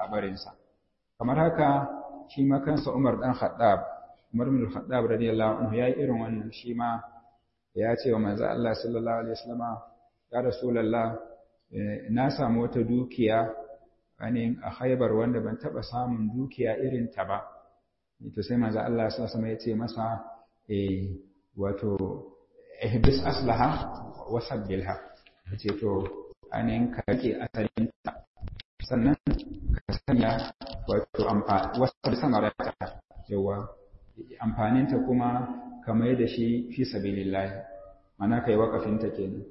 barinsa kamar haka shi ma kansa Umar dan Khattab Umar bin Khattab radiyallahu anhu yayi irin wannan shi ma ya ce wa manzo Allah sallallahu alaihi wasallama ya rasulullah na samu wata dukiya ainihin a Khaibar wanda ban taba samun dukiya irin ta ba to sai manzo Allah sallallahu alaihi ya ce masa eh wato ihbis aslaha wa sabbilha ce to ainihin ka rike asalin ta sannan ka sanya wato amfani wasu samarata yawa amfaninta kuma ka mai da shi fi sabilillahi mana kai wakafinta kenan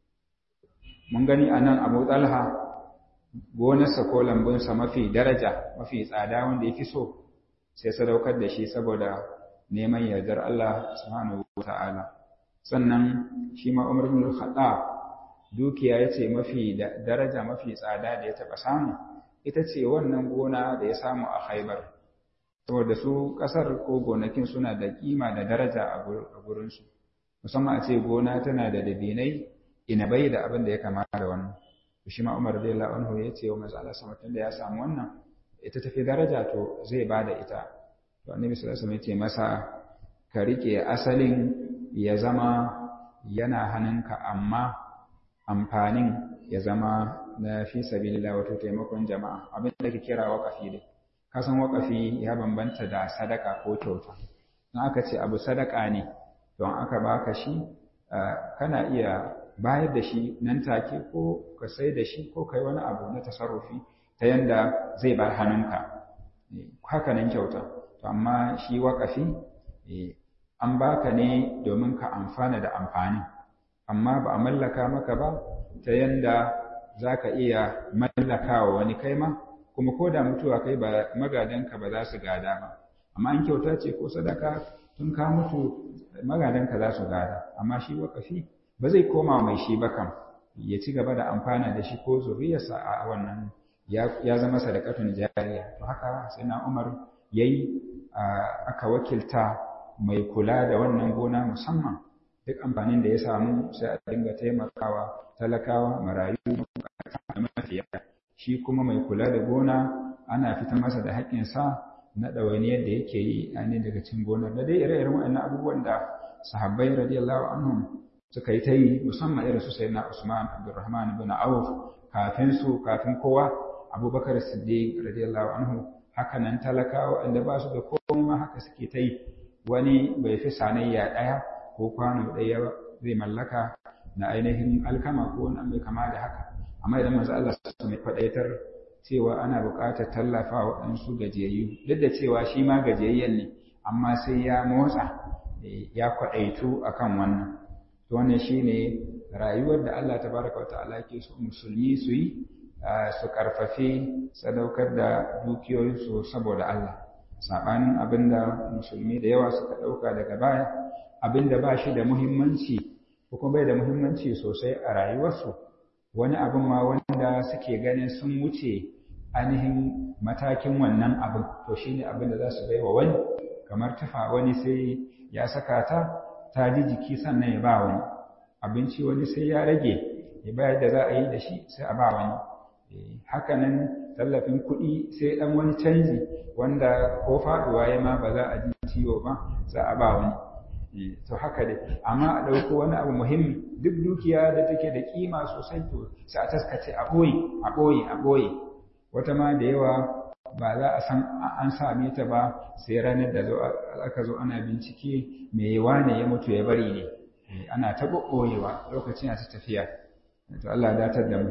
mun gani anan Abu Talha gonarsa ko lambunsa mafi daraja mafi tsada wanda yake so sai sadaukar da shi saboda neman yardar Allah subhanahu wata'ala sannan shi ma Umar bin Khattab dukiya yace mafi daraja mafi tsada da ya taba samu ita ce wannan gona da ya samu a Khaibar saboda su kasar ko gonakin suna da kima da daraja a gurinsu musamman a ce gona tana da dabinai inabai da abin da ya kama da wannan shi ma Umar radiyallahu anhu ya ce wa manzo Allah sama da ya samu wannan ita tafi daraja to zai bada ita to annabi sallallahu alaihi wasallam ya ce masa ka rike asalin ya zama yana hannunka amma amfanin ya zama na fi sabilillah wato taimakon jama'a abin da ke kira waqafi dai kasan waƙafi ya bambanta da sadaka ko kyauta in aka ce abu sadaka ne don aka baka shi kana iya bayar da shi nan take ko ka sai da shi ko kai wani abu na tasarrufi ta yanda zai bar hannunka haka nan kyauta to amma shi waƙafi an baka ne domin ka amfana da amfani amma ba a mallaka maka ba ta yanda za ka iya mallakawa wani kai ma kuma ko da mutuwa kai ba magadanka ba za su gada ba amma in kyauta ce ko sadaka tun ka mutu magadanka za su gada amma shi wakafi ba zai koma mai shi ba kam ya ci gaba da amfana da shi ko zuriyarsa a wannan ya zama sadakatun jariya to haka sai na umar yayi aka wakilta mai kula da wannan gona musamman duk amfanin da ya samu sai a dinga taimakawa talakawa marayu da mafiya shi kuma mai kula da gona ana fitar masa da haƙƙinsa na ɗawainiyar da yake yi a ne daga cin gonar da dai ire-iren waɗannan abubuwan da sahabbai radiyallahu anhum suka yi ta yi musamman irin su sayyidina Usman Abdurrahman ibn Auf kafin su kafin kowa Abubakar Siddiq radiyallahu anhu haka nan talakawa wanda ba su da komai ma haka suke ta yi wani bai fi sanayya ɗaya ko kwano ɗaya zai mallaka na ainihin alkama ko wani mai kama da haka amma idan manzo Allah su mai faɗaitar cewa ana buƙatar tallafa waɗansu gajiyayyu duk da cewa shi ma gajiyayyen ne amma sai ya motsa ya kwaɗaitu akan wannan to wannan shine rayuwar da Allah tabaraka wa ta'ala ke so musulmi su yi su karfafi sadaukar da dukiyoyinsu saboda Allah sabanin abinda musulmi da yawa suka ɗauka daga baya abinda ba shi da muhimmanci ko kuma bai da muhimmanci sosai a rayuwarsu wani abin ma wanda suke ganin sun wuce ainihin matakin wannan abin to shine abin da za su bai wa wani kamar tufa wani sai ya saka ta ta ji jiki sannan ya ba wani abinci wani sai ya rage ya bayar da za a yi da shi sai a ba wani hakanan tallafin kuɗi sai ɗan wani canji wanda ko faɗuwa ya ma ba za a ji ciwo ba za a ba wani to haka dai amma a ɗauko wani abu muhimmi duk dukiya da take da kima sosai to sai a taskace a ɓoye a ɓoye a ɓoye wata ma da yawa ba za a san an same ta ba sai ranar da aka zo ana bincike me wane ya mutu ya bari ne ana ta ɓoyewa lokacin ta tafiya to Allah ya datar da mu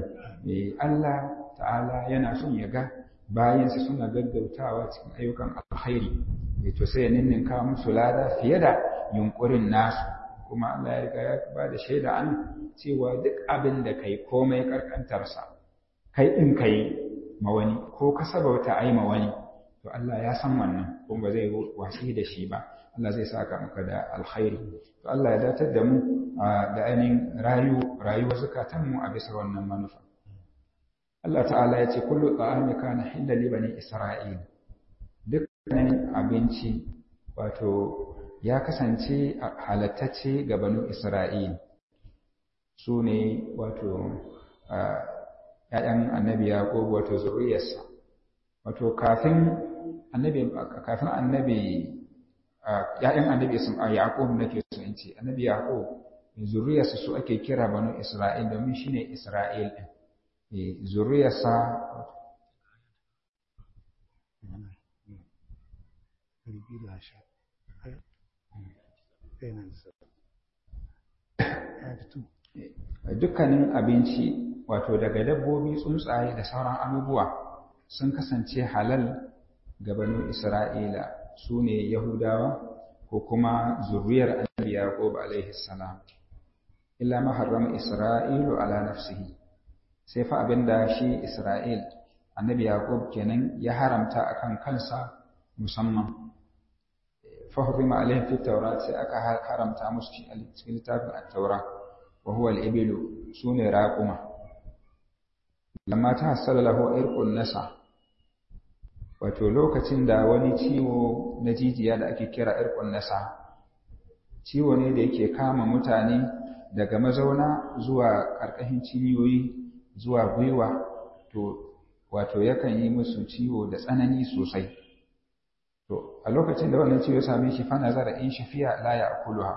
Allah ta'ala yana son ya ga bayansa suna gaggautawa cikin ayyukan alkhairi to sai ya ninninka musu lada fiye da yunkurin nasu kuma Allah ya riga ya ba da shaida an cewa duk abin da kai komai karkantarsa kai din kai ma wani ko ka sabauta ai ma wani to Allah ya san wannan kuma ba zai wasi da shi ba Allah zai saka maka da alkhairi to Allah ya datar da mu da ainihin rayu rayuwar zukatanmu a bisa wannan manufa Allah ta'ala ya ce kullu ta'ami kana hilla li bani isra'il dukkanin abinci wato ya kasance halattacce ga banu isra'il su ne wato ‘ya'yan annabi yaƙob wato zuriyarsa wato kafin annabi kafin annabi ya'yan annabi Yaqub nake so in ce annabi Yaqub zuriyarsa su ake kira banu Isra'il domin shine Isra'il din zuriyarsa dukkanin abinci wato daga dabbobi tsuntsaye da sauran abubuwa sun kasance halal ga banu Isra'ila su ne Yahudawa ko kuma zuriyar annabi Yaqub alaihi salam illa ma harrama Isra'ilu ala nafsihi sai fa abinda shi Isra'il annabi Yaqub kenan ya haramta akan kansa musamman fa hurrima alaihi fi tawrat sai aka haramta musu shi a cikin littafin at-taura wa huwa al-ibilu sune raquma lamma ta hasala lahu irqun nasa wato lokacin da wani ciwo na jijiya da ake kira irqun nasa ciwo ne da yake kama mutane daga mazauna zuwa ƙarƙashin cinyoyi zuwa gwiwa to wato yakan yi musu ciwo da tsanani sosai to a lokacin da wannan ciwo ya same shi fa nazara in shafiya la ya'kuluha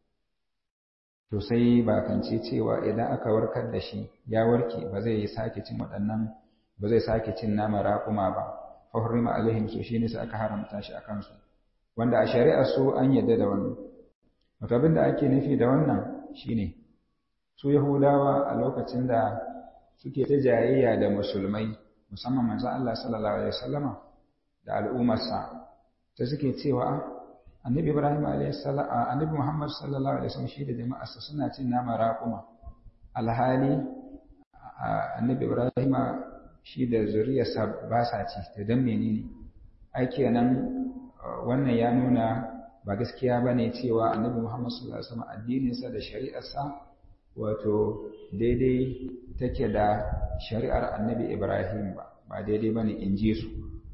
to sai ba kance cewa idan aka warkar da shi ya warke ba zai sake cin waɗannan ba zai sake cin nama raƙuma ba fa hurrima alaihim so shine sai aka haramta shi akan su wanda a shari'a su an yadda da wannan wato abin da ake nufi da wannan shine su yahudawa a lokacin da suke ta jayayya da musulmai musamman manzon Allah sallallahu alaihi wasallama da al'ummarsa ta suke cewa annabi Ibrahim alaihi salam annabi Muhammad sallallahu alaihi wasallam shi da jama'arsa suna cin nama raquma alhali annabi Ibrahim shi da zuriyarsa ba sa ci da dan menene ai kenan wannan ya nuna ba gaskiya bane cewa annabi Muhammad sallallahu alaihi wasallam addininsa da shari'arsa wato daidai take da shari'ar annabi Ibrahim ba ba daidai bane in ji su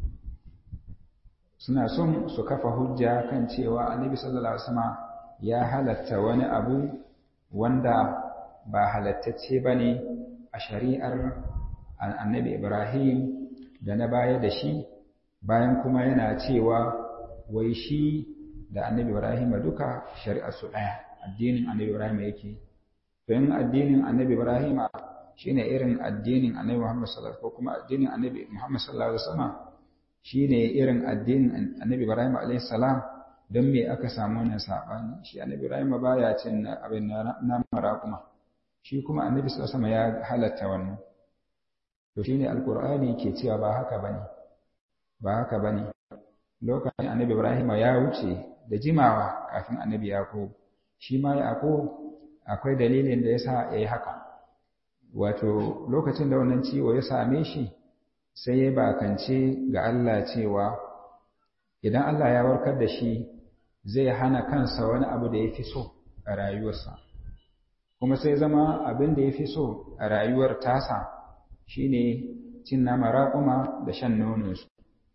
suna son su kafa hujja kan cewa annabi sallallahu alaihi wasallam ya halatta wani abu wanda ba halattacce bane a shari'ar annabi Ibrahim da na baya da shi bayan kuma yana cewa wai shi da annabi Ibrahim duka shari'ar su ɗaya addinin annabi Ibrahim yake to in addinin annabi Ibrahim shine irin addinin annabi Muhammad sallallahu alaihi wasallam ko kuma addinin annabi Muhammad sallallahu alaihi wasallam shine irin addinin annabi Ibrahim alaihi salam don me aka samu wannan sabani shi annabi Ibrahim baya cin abin na maraquma shi kuma annabi sallallahu alaihi wasallam ya halatta wannan to shine alqur'ani ke cewa ba haka bane ba haka bane lokacin annabi Ibrahim ya wuce da jimawa kafin annabi Yaqub shi ma Yaqub akwai dalilin da yasa yayi haka wato lokacin da wannan ciwo ya same shi sai ya bakance ga Allah cewa idan Allah ya warkar da shi zai hana kansa wani abu da ya fi so a rayuwarsa kuma sai zama abin da ya fi so a rayuwar tasa shine cin nama raƙuma da shan nononsu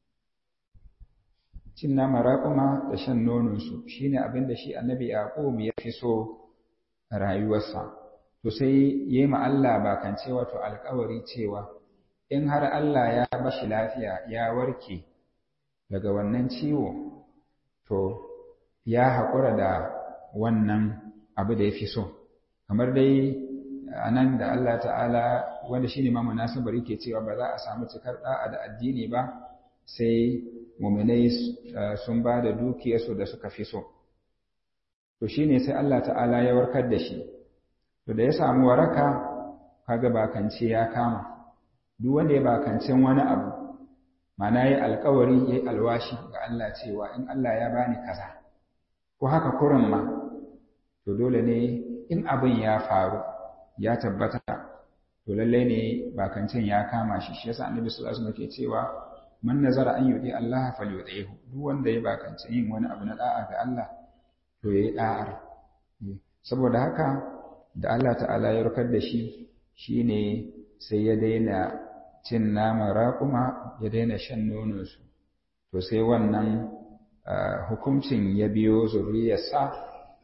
cin nama raƙuma da shan nononsu shine abin da shi annabi yaqub ya fi so a rayuwarsa to sai yayi ma Allah bakance wato alƙawari cewa in har Allah ya bashi lafiya ya warke daga wannan ciwo to ya haƙura da wannan abu da ya fi so kamar dai a nan da Allah ta'ala wanda shi ne ma munasabar yake cewa ba za a samu cikar ɗa'a da addini ba sai muminai sun ba da dukiyarsu da suka fi so to shi ne sai Allah ta'ala ya warkar da shi to da ya samu waraka kaga bakance ya kama duk wanda ya bakancin wani abu mana yi alkawari ya yi alwashi ga Allah cewa in Allah ya bani kaza ko haka kurin ma to dole ne in abin ya faru ya tabbata to lallai ne bakancin ya kama shi shi yasa annabi sallallahu alaihi wasallam ke cewa man nazara an yudi Allah falyutihu duk wanda ya bakancin yin wani abu na da'a ga Allah to yayi da'ar saboda haka da Allah ta'ala ya rukar da shi shine sai ya daina cin nama raƙuma ya daina shan nononsu to sai wannan hukuncin ya biyo zuriyarsa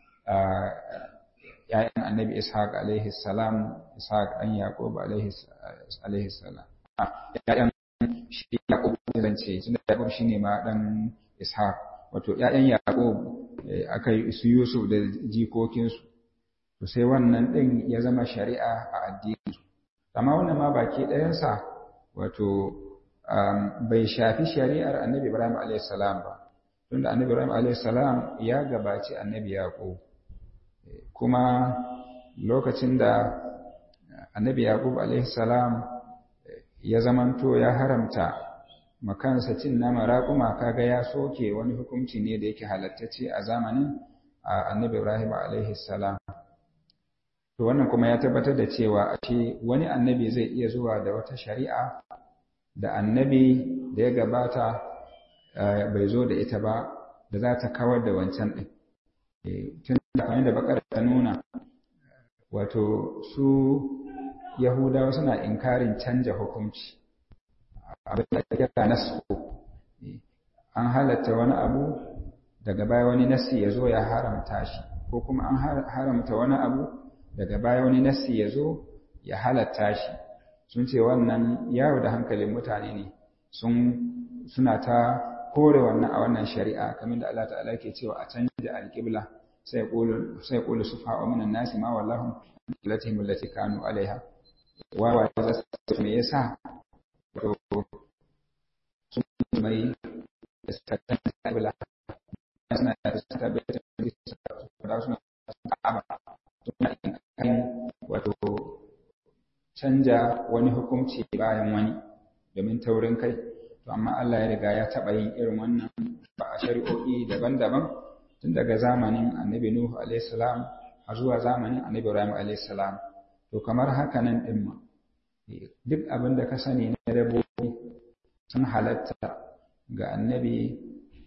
‘ya'yan annabi ishaq alaihi salam ishaq ɗan yaƙub alaihi salam shi Yaqub zance tunda Yaqub shine ma dan Ishaq wato ƴaƴan Yaqub aka yi su Yusuf da jikokinsu to sai wannan din ya zama shari'a a addini amma wannan ma baki ɗayansa wato bai shafi shari'ar Annabi Ibrahim alayhis salam ba tunda Annabi Ibrahim alayhis salam ya gabaci Annabi Yaqub kuma lokacin da Annabi Yaqub alayhis salam ya zamanto ya haramta makansa cin nama raƙuma kaga ya soke wani hukunci ne da yake halattacce a zamanin annabi Ibrahim alaihi salam to wannan kuma ya tabbatar da cewa ashe wani annabi zai iya zuwa da wata shari'a da annabi da ya gabata bai zo da ita ba da za ta kawar da wancan ɗin tun da kamar da bakar ta nuna wato su Yahudawa suna inkarin canja hukunci abin da ake kira nasu an halatta wani abu daga baya wani nasi ya zo ya haramta shi ko kuma an haramta wani abu daga baya wani nasi ya zo ya halatta shi sun ce wannan yawo da hankalin mutane ne sun suna ta kore wannan a wannan shari'a kamar da Allah ta'ala ke cewa a canja alƙibla sai qulu sai qulu sufa'u minan nasi ma wallahu latihim allati kanu alaiha wawa za su me yasa to sun mai istatan alƙibla suna da tabbata da suna suna in wato canja wani hukunci bayan wani domin taurin kai to amma Allah ya riga ya taɓa yin irin wannan ba a shari'o'i daban-daban tun daga zamanin annabi Nuhu alaihi salam har zuwa zamanin annabi Ibrahim alaihi salam to kamar haka nan din ma duk abin da ka sani na dabbobi sun halatta ga annabi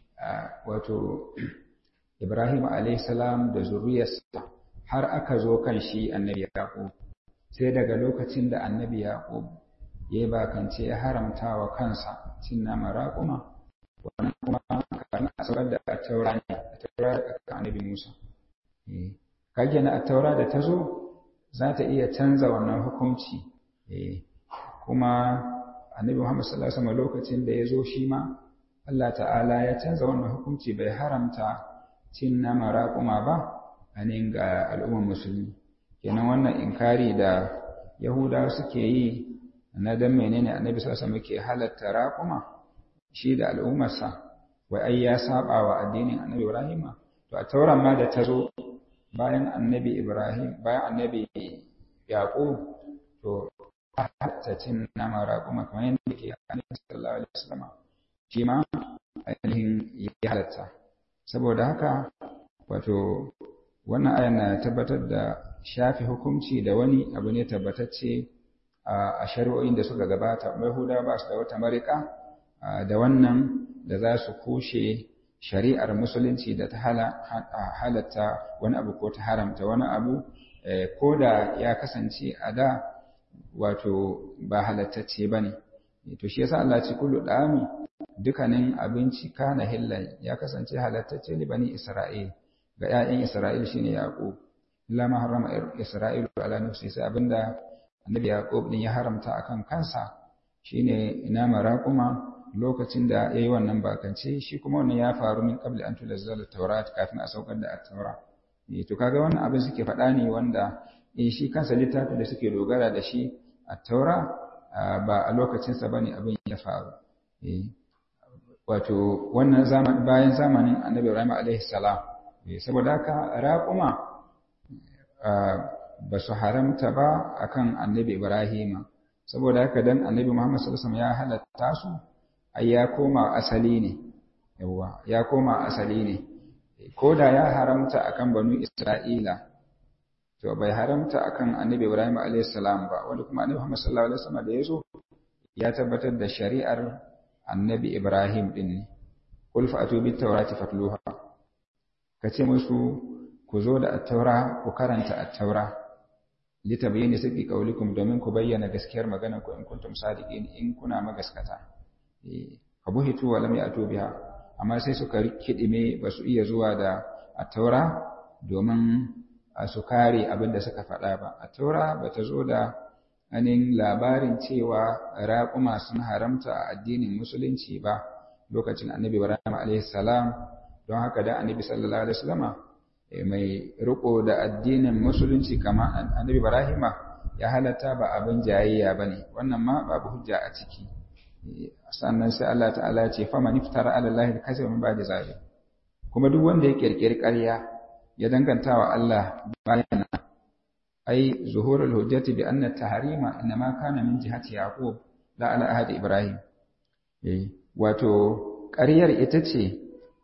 wato Ibrahim alaihi salam da zuriyarsa har aka zo kan shi annabi Yaqub sai daga lokacin da annabi Yaqub ya yi bakance ya haramta wa kansa cin nama raƙuma wannan kuma kan asabar da taura ne taura da annabi Musa kage na taura da ta zo za ta iya canza wannan hukunci kuma annabi Muhammad sallallahu alaihi wasallam lokacin da ya zo shi ma Allah ta'ala ya canza wannan hukunci bai haramta cin nama raƙuma ba a ga al'ummar musulmi kenan wannan inkari da yahudawa suke yi na dan menene annabi sallallahu alaihi wasallam ke halatta raquma shi da al'ummarsa wai ai ya saba wa addinin annabi Ibrahim to a tauran ma da ta zo bayan annabi Ibrahim bayan annabi Yaqub to halatta cin nama raquma kamar yadda ke annabi sallallahu alaihi wasallam shi ma ainihin ya halatta saboda haka wato wannan ayan na tabbatar da shafi hukunci da wani abu ne tabbatacce a shari'o'in da suka gabata Yahuda ba su da wata marika da wannan da za su kushe shari'ar musulunci da ta halatta wani abu ko ta haramta wani abu ko da ya kasance a da wato ba halattacce ba ne to shi yasa Allah ce kullu dami dukanin abinci kana hillan ya kasance halattacce ne bani Isra'il ga 'ya'yan Isra'il shine Yaqub illa ma harrama Isra'ilu ala nafsi sai abinda annabi Yaqub din ya haramta akan kansa shine ina maraquma lokacin da yayi wannan bakance shi kuma wannan ya faru min qabli an tunazzala tawrat kafin a saukar da at-taura eh to kaga wannan abin suke faɗa ne wanda eh shi kansa littafin da suke dogara da shi at-taura ba a lokacin sa bane abin ya faru eh wato wannan zaman bayan zamanin annabi Ibrahim alaihi salam saboda haka raƙuma ba su haramta ba akan annabi Ibrahim saboda haka dan annabi Muhammad sallallahu alaihi wasallam ya halatta su ai ya koma asali ne yawa ya koma asali ne ko da ya haramta akan banu Isra'ila to bai haramta akan annabi Ibrahim alaihi salam ba wanda kuma annabi Muhammad sallallahu alaihi wasallam da yazo ya tabbatar da shari'ar annabi Ibrahim din ne qul fa'atu bit tawrati fatluha kace musu ku zo da at-taura ku karanta at-taura litabayyana sirri qaulikum domin ku bayyana gaskiyar magana ku in kuntum sadiqin in kuna magaskata eh abuhitu wa lam ya'tu biha amma sai suka kidime ba su iya zuwa da at-taura domin su kare abin da suka faɗa ba at-taura ba ta zo da anin labarin cewa raƙuma sun haramta a addinin musulunci ba lokacin annabi ibrahim a.s. don haka da annabi sallallahu alaihi wasallama mai riko da addinin musulunci kama annabi ibrahim ya halatta ba abin jayayya bane wannan ma babu hujja a ciki sannan sai Allah ta'ala ya ce fa man iftara ala allahi al-kadhiba min ba'di zalik kuma duk wanda ya kirkiri ƙarya ya danganta wa Allah bayan ai zuhurul hujjati bi anna tahrima inma kana min jihati yaqub la ala ahadi ibrahim eh wato ƙaryar ita ce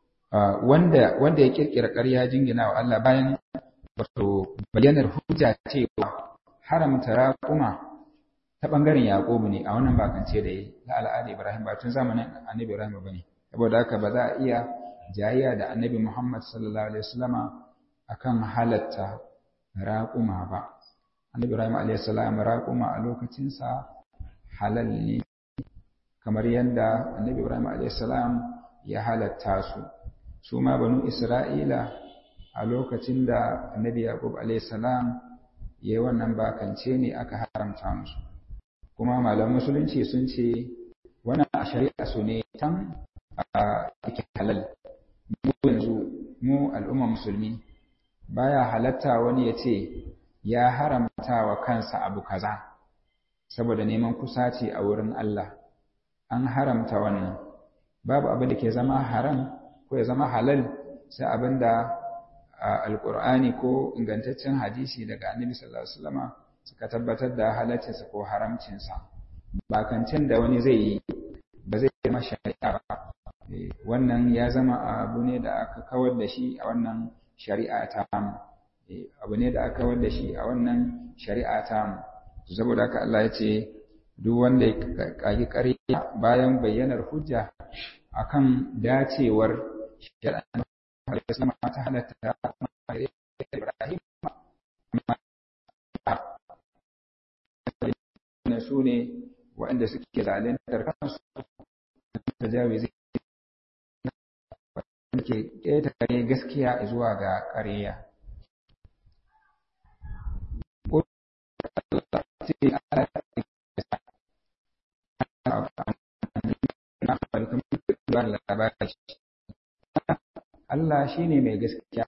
wanda wanda ya kirkira ƙarya jingina wa Allah bayan wato bayyanar hujja cewa haramta raƙuma ta bangaren yaqub ne a wannan bakance da yi la ala ahadi ibrahim ba tun zamanin annabi ibrahim bane saboda haka ba za a iya jayayya da annabi muhammad sallallahu alaihi wasallama akan halatta raƙuma ba annabi ibrahim alaihi salam raƙuma a lokacinsa halal ne kamar yadda annabi ibrahim alaihi salam ya halatta su su ma banu isra'ila a lokacin da annabi yaqub alaihi salam yayi wannan bakance ne aka haramta musu kuma malaman musulunci sun ce wannan a shari'a su ne tan a cikin halal mu yanzu mu al'umma musulmi baya halatta wani ya ce ya haramta wa kansa abu kaza saboda neman kusaci a wurin Allah an haramta wannan babu abin da ke zama haram ko ya zama halal sai abin da alkur'ani ko ingantaccen hadisi daga annabi sallallahu alaihi wasallam suka tabbatar da halaccinsa ko haramcinsa bakancin da wani zai yi ba zai zama shari'a ba wannan ya zama abu ne da aka kawar da shi a wannan shari'a ta abu ne da aka kawar da shi a wannan shari'a ta saboda haka Allah ya ce duk wanda ya kagi ƙarya bayan bayyanar hujja akan dacewar shari'a ta halatta Ibrahim na su ne waɗanda suke zalintar kansu da jawizi ke ƙetare gaskiya zuwa ga ƙarya. Allah shi ne mai gaskiya.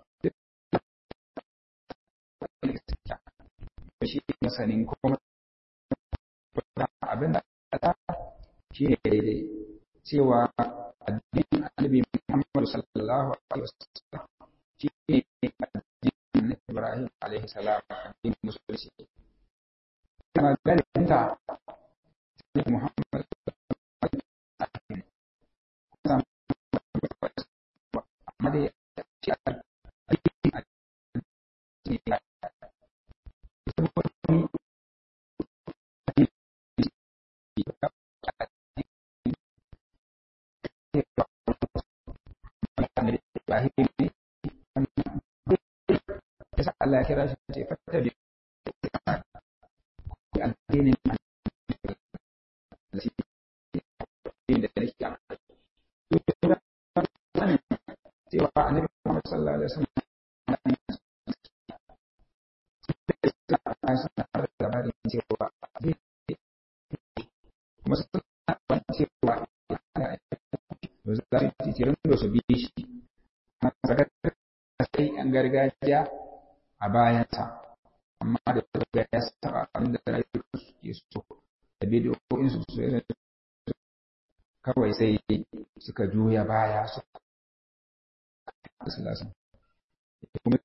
Shi masanin kuma abin da shi ne daidai cewa addinin annabi Muhammad sallallahu alaihi wasallam shi ne addinin Ibrahim alaihi salam addinin musulunci kuma garinta Muhammad amma dai shi Ibrahim ne yasa Allah ya kira shi ce fata bi addinin da shi da nake a cewa annabi Muhammad sallallahu alaihi wasallam suna da labarin cewa kuma suna cewa za su titirin da su bi shi sai an gargajiya a bayansa amma da ga ya saba abin da rayuwar su ke so da bidiyoyin su su kawai sai suka juya baya su sallallahu kuma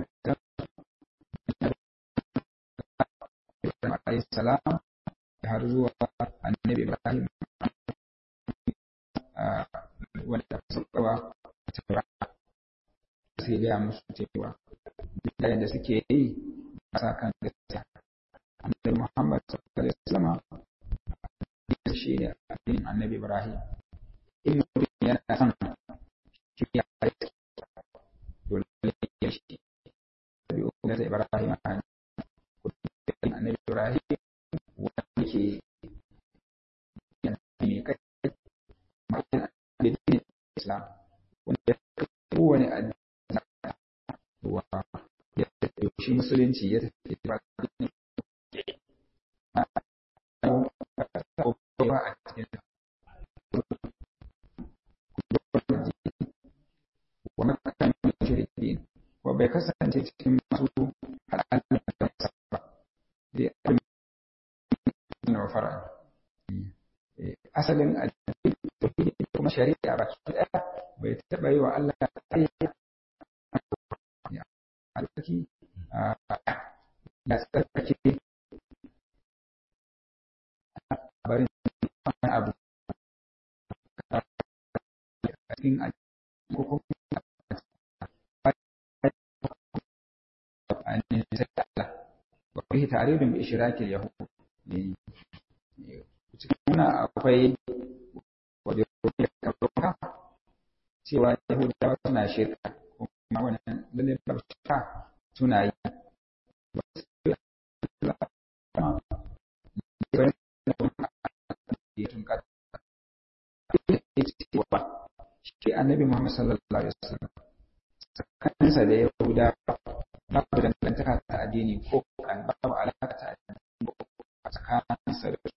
alayhi salam har zuwa annabi Ibrahim wanda suka sai gaya musu cewa duk da suke yi a sa kan gaskiya annabi Muhammad sallallahu alaihi wasallam shi ne addinin annabi Ibrahim in mutum yana son shi ya yi dole ya shi da uku da Ibrahim annabi Ibrahim wanda ke yana mai kai ma'ana addinin Islam wanda kowane addini wa ya shi musulunci ya tafi ba addini wa makan mushrikin ko bai kasance cikin masu al'adun da ba dai wa fara asalin addini kuma shari'a ba su ɗaya bai taɓa yi wa Allah ayyuka a tsaki ya tsarkake barin wani abu a cikin ko kuma a nisa Allah wa fihi ta'ridun bi ishrakil yahud cikin wannan akwai wajen da karuwa cewa yahudawa suna shirka kuma wannan lalle ba shirka suna yi shi annabi Muhammad sallallahu alaihi wasallam tsakaninsa da yahuda babu dangantaka ta addini ko kan babu alaka ta addini a tsakaninsa da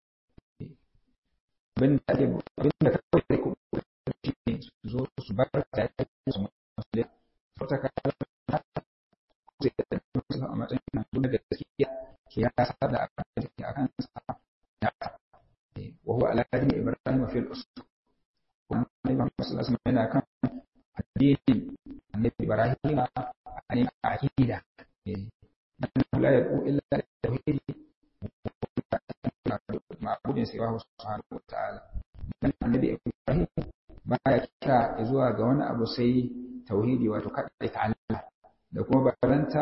abin da ake abin da kawai da ku shi ne su zo su bar da ya su musulmi su ta kala zai da su a matsayin nan duk da gaskiya ke ya sa da abin da ke akan sa ya wa huwa ala dini ibrahim fil usul kuma ne ba sallallahu alaihi yana kan addini annabi ibrahim a ne aqida eh la yaqu illa tauhid ma'budin sai wa subhanahu wa ta'ala dan annabi ibrahim baya kira zuwa ga wani abu sai tauhidi wato kada ta Allah da kuma baranta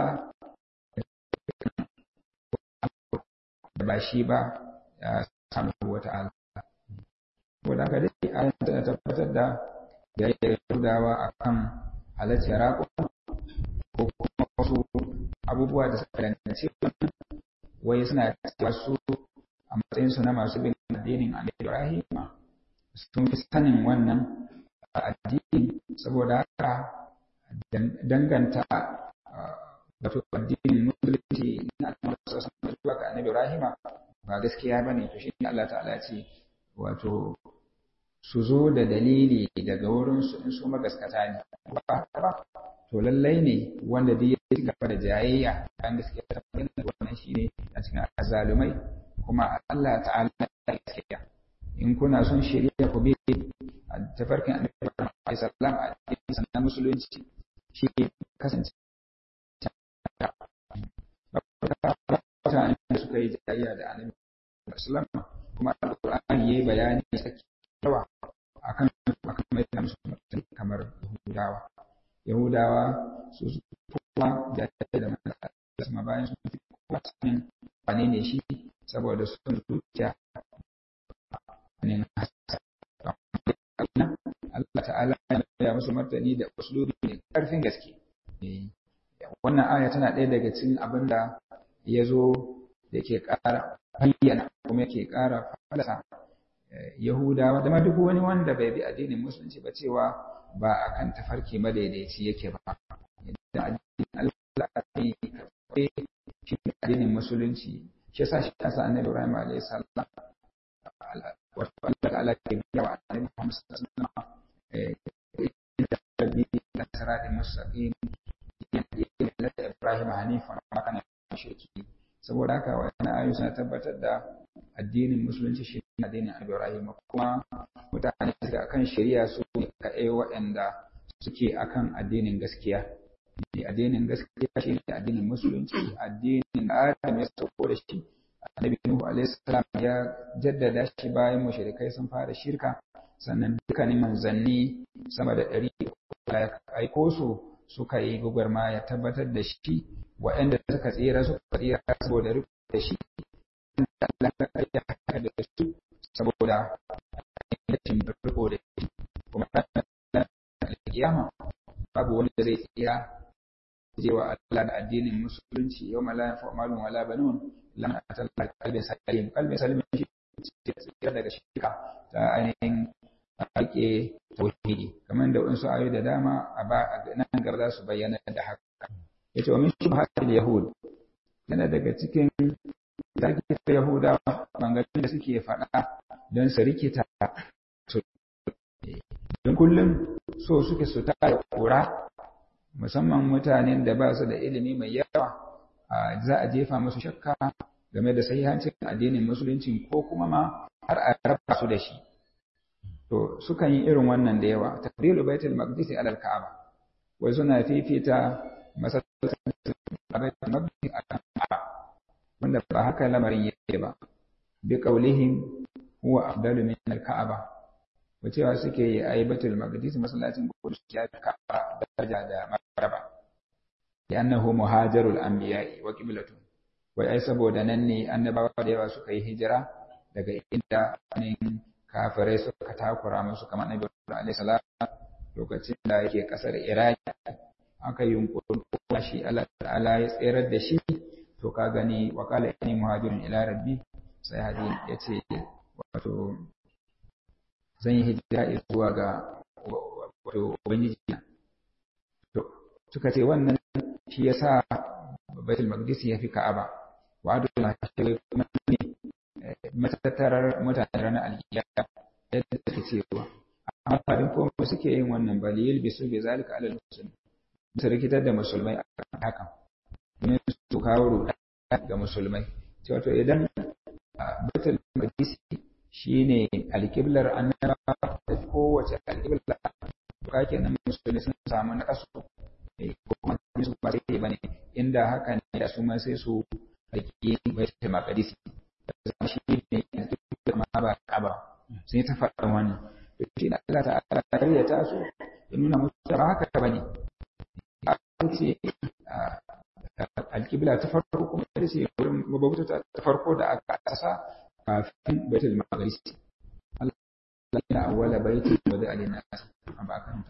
da ba shi ba ya subhanahu wa ta'ala wanda ka dai a tana tabbatar da yayin Yahudawa akan halacci raƙo ko kuma wasu abubuwa da suka danganci wai suna cewa su a matsayinsu na masu bin addinin Annabi Ibrahim sun fi sanin wannan addini saboda haka danganta wato addinin musulunci na Annabi zuwa ga Annabi Ibrahim ba gaskiya bane to shi Allah ta'ala ce wato su zo da dalili daga wurin su in su magaskata ne ba ba to lallai ne wanda duk ya ci gaba da jayayya kan gaskiya ta bayyana wannan shine a cikin azalumai kuma Allah ta'ala ya gaskiya in kuna son shari'a ku bi a tafarkin annabi Muhammad sallallahu alaihi wasallam a musulunci shi kasance mutane da suka yi jayayya da annabi sallallahu kuma alqur'ani yayi bayani sake yawa akan akan mai da musulunci kamar yahudawa yahudawa su kuma jayayya da manzo sama bayan sun fi kowa sanin wane ne shi saboda sun zuciya ne Allah ta'ala ya musu martani da uslubi ne karfin gaske wannan aya tana ɗaya daga cikin abin da ya zo da ke ƙara bayyana kuma yake ƙara falasa Yahudawa da ma duk wani wanda bai bi addinin musulunci ba cewa ba a kan tafarki madaidaici yake ba da addinin Allah ne shi addinin musulunci shi yasa shi yasa annabi Ibrahim alayhi salam wato Allah ta'ala ke biya wa annabi Muhammad sallallahu alaihi wasallam eh rabbi nasratil mustaqim Ibrahim hanifan ma kana shirki saboda haka wannan ayu suna tabbatar da addinin musulunci shi ne addinin Ibrahim kuma mutane suka akan shari'a su ne kaɗai waɗanda suke akan addinin gaskiya addinin gaskiya shi ne addinin musulunci addinin Adam ya sauko da shi annabi Nuhu alaihi salam ya jaddada shi bayan mushrikai sun fara shirka sannan dukkanin manzanni sama da ɗari ya aiko su suka yi gwagwarma ya tabbatar da shi waɗanda suka tsira suka tsira saboda riko da shi Allah ya haka da su saboda rashin riko da shi kuma kiyama babu wanda zai tsira jewa Allah da addinin musulunci yau ma la yanfa malun wala banun lam atalla qalbi salim qalbi salim shi tsira daga shirka ta ainihin ake tauhidi kamar da wasu ayoyi da dama a ba nan gaba za su bayyana da haka yace wa min shubhatil yahud yana daga cikin tarkita yahudawa bangarin da suke faɗa don su rikita su don kullum so suke su tara kura musamman mutanen da ba su da ilimi mai yawa za a jefa musu shakka game da sahihancin addinin musulunci ko kuma ma har a raba su da shi to sukan yi irin wannan da yawa tafdilu baitul maqdis ala al-ka'aba wai suna fifita masallacin baitul maqdis ala al-ka'aba wanda ba haka lamarin yake ba bi qaulihim huwa afdalu min al-ka'aba wacewa suke yi ai baitul maqdis masallacin qudus ya ka'aba daraja da maraba li'annahu muhajarul anbiya'i wa qiblatuhum wai ai saboda nan ne annabawa da yawa suka yi hijira daga inda ne kafirai suka takura musu kamar Nabi alaihi salam lokacin da yake kasar Iraki aka yi yunkurin kuma shi Allah ta'ala ya tserar da shi to ka gani wa qala inni muhajirun ila rabbi sai hadin yace wato zan yi hijira zuwa ga wato ubangiji to suka ce wannan shi yasa baitul maqdis ya fi ka'aba wa adu la kuma ne matattarar mutane ranar alkiyama yadda take cewa amma fadin ko suke yin wannan balil bisu bi zalika alal muslimin su rikitar da musulmai akan hakan domin su kawo ruɗa ga musulmai cewa to idan baitul maqdis shine alqiblar annaba da kowace alqibla to kake nan musulmai sun samu na kasu ko kuma su ba sai bane inda haka ne da su ma sai su rike baitul maqdis zama shi ne ma ba kaba sai ta faɗa wannan to shi da Allah ta'ala kariya ta so ya nuna musu ba haka bane an ce alƙibla ta farko kuma ita ce wurin mabauta ta farko da aka asa kafin baitul maqdis Allah ya awwala baiti wa da alina an ba kanta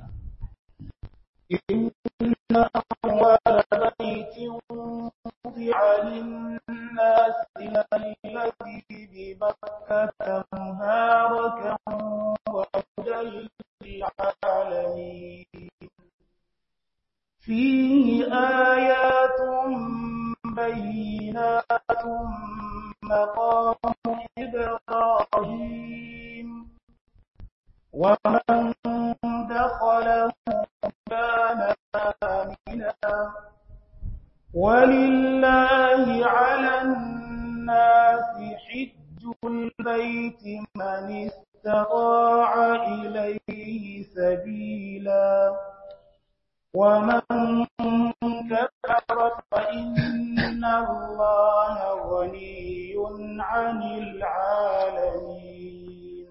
إن أول بيت وضع للناس الذي ببكة مباركا وهدى للعالمين فيه آيات بينات مقام إبراهيم ومن دخله كان آمنا ولله على الناس حج البيت من استطاع إليه سبيلا ومن كفر فإن الله غني عن العالمين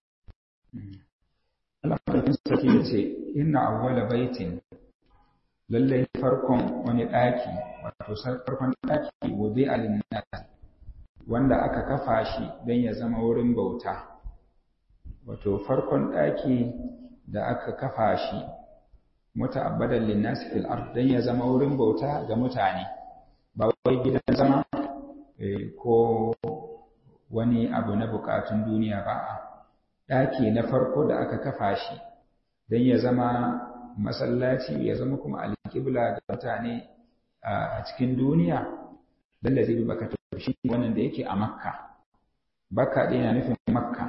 Allah sarki ya ce inna awwala baitin lallai farkon wani ɗaki wato farkon ɗaki wudi alinnas wanda aka kafa shi don ya zama wurin bauta wato farkon ɗaki da aka kafa shi muta'abbadan linnas fil ard don ya zama wurin bauta ga mutane ba wai gidan zama ko wani abu na bukatun duniya ba a ɗaki na farko da aka kafa shi don ya zama masallaci ya zama kuma alƙibla ga mutane a cikin duniya don da zai baka shi wannan da yake a makka bakka ɗaya na nufin makka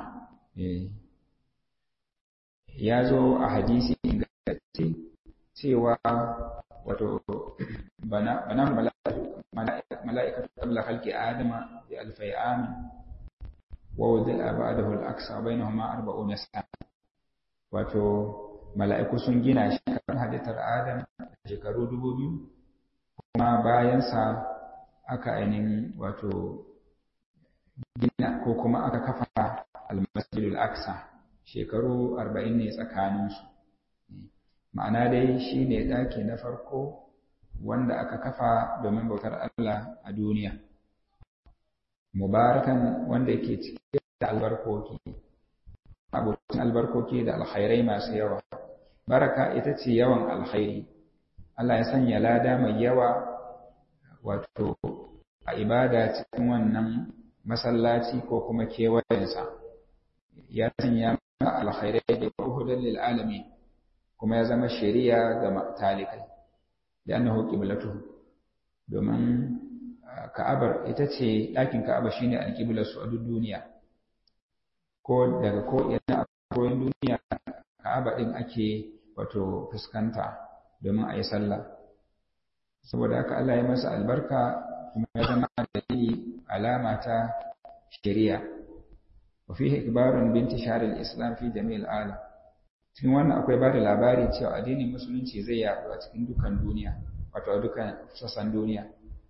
ya zo a hadisi ingantacce cewa wato bana mala'ikatu qabla khalqi adama bi alfai amin ووضع بعده الأقصى بينهما أربعون سنة wato mala'iku sun gina shi kan halittar Adam shekaru dubu biyu kuma bayansa aka ainihin wato gina ko kuma aka kafa almasjidul aqsa shekaru arba'in ne tsakaninsu ma'ana dai shi ne ɗaki na farko wanda aka kafa domin bautar Allah a duniya mubarakan wanda yake cike da albarkoki abokin albarkoki da alkhairai masu yawa baraka ita ce yawan alkhairi Allah ya sanya lada mai yawa wato a ibada cikin wannan masallaci ko kuma kewayensa ya sanya mana alkhairai da hudan lil alamin kuma ya zama shari'a ga talikai da annahu qiblatuhu domin Ka'abar ita ce ɗakin Ka'aba shine alƙiblar su a duk duniya ko daga ko ina a koyon duniya ka'aba din ake wato fuskanta domin a yi sallah saboda haka Allah ya masa albarka kuma ya zama dalili alama ta shari'a wa fihi ikbarun binti shahril islam fi jami'il alam cikin wannan akwai ba da labari cewa addinin musulunci zai yaɗu a cikin dukan duniya wato a dukan sassan duniya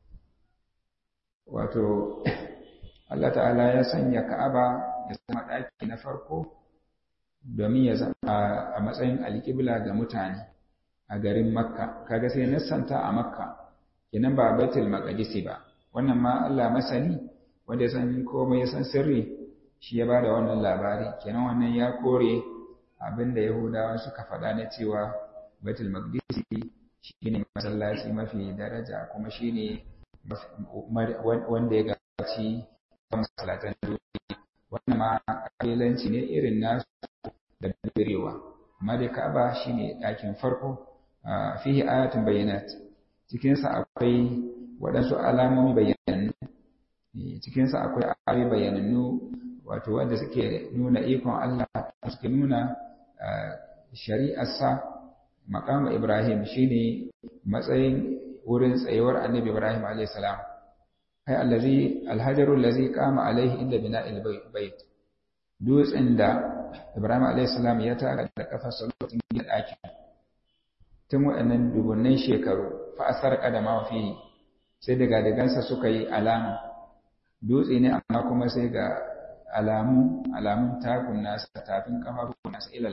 wato Allah ta'ala ya sanya Ka'aba ya zama ɗaki na farko domin ya zama a matsayin alƙibla ga mutane a garin Makka kaga sai nassanta a Makka kenan ba Baitul Maqdis ba wannan ma Allah masani wanda ya san komai ya san sirri shi ya bada wannan labari kenan wannan ya kore abinda Yahudawa suka faɗa na cewa Baitul Maqdis shine masallaci mafi daraja kuma shine wanda ya gaci masallatan duniya wannan ma kabilanci ne irin nasu da birewa amma dai Ka'aba shine ɗakin farko fihi ayatun bayyinat cikin sa akwai waɗansu alamomi bayyanannu cikin sa akwai ayoyi bayyanannu wato wanda suke nuna ikon Allah suke nuna shari'arsa maqam Ibrahim shine matsayin wurin tsayuwar Annabi Ibrahim alayhi salam kai allazi alhajaru allazi qama alaihi inda bina'il bait dutsen da Ibrahim alayhi salam ya taka da kafarsa lokacin gina ɗaki tun waɗannan dubunnan shekaru fa asar kadama fi sai daga dagansa suka yi alama dutse ne amma kuma sai ga alamu alamun takun nasa tafin kafafun nasa ila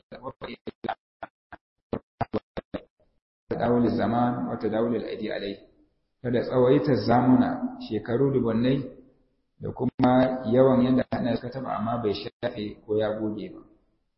tadawul zaman wa tadawul al-aidi alayhi kada tsawaita zamuna shekaru dubannai da kuma yawan yadda ana suka taba amma bai shafe ko ya goge ba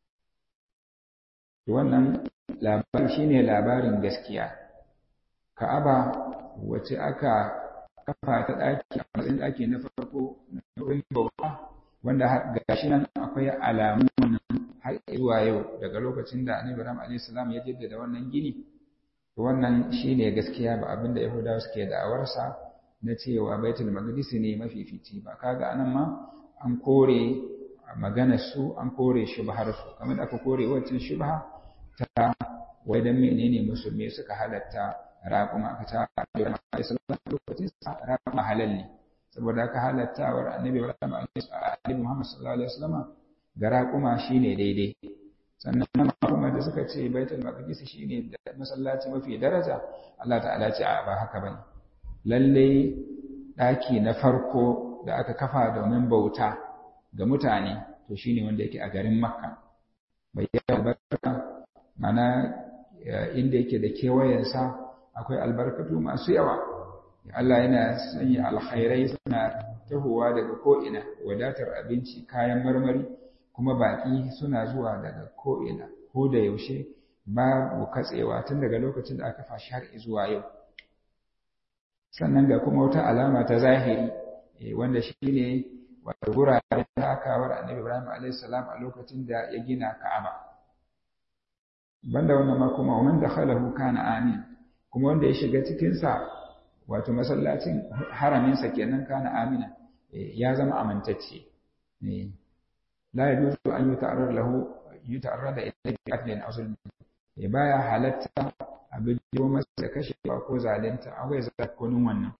wannan labarin shine labarin gaskiya ka'aba wacce aka kafa ta daki a matsayin daki na farko na wurin bauta wanda gashi nan akwai alamu har zuwa yau daga lokacin da annabi Ibrahim alaihi salam ya jaddada wannan gini wannan shine gaskiya ba abinda Yahudawa suke da'awarsa na cewa Baitul Maqdis ne mafifici ba kaga anan ma an kore maganar su an kore shubhar su kamar da aka kore wacce shubha ta wai dan menene musulmi suka halatta raƙuma aka ta lokacin sa raƙuma halal ne saboda aka halattawar annabi Ibrahim alaihi Muhammad sallallahu alaihi wasallam ga raƙuma shine daidai sannan kuma da suka ce baitul maqdis shine masallaci mafi daraja Allah ta'ala ce a ba haka bane lalle daki na farko da aka kafa domin bauta ga mutane to shine wanda yake a garin Makka bayyana albarka mana inda yake da kewayensa akwai albarkatu masu yawa Allah yana sanya alkhairai suna tahowa daga ko'ina wadatar abinci kayan marmari kuma baƙi suna zuwa daga ko'ina ko da yaushe babu katsewa tun daga lokacin da aka fashi har zuwa yau sannan ga kuma wata alama ta zahiri wanda shi ne wata guraren takawar annabi ibrahim a.s. a lokacin da ya gina ka'aba banda wannan ma kuma wanda dakhalahu kana amin kuma wanda ya shiga cikinsa wato masallacin haraminsa kenan kana amina ya zama amintacce la yajuzu an yuta'arrad lahu yuta'arrad ila qatl aw zulm baya halatta abin da masa da kashewa ko zalunta a wai zakonin wannan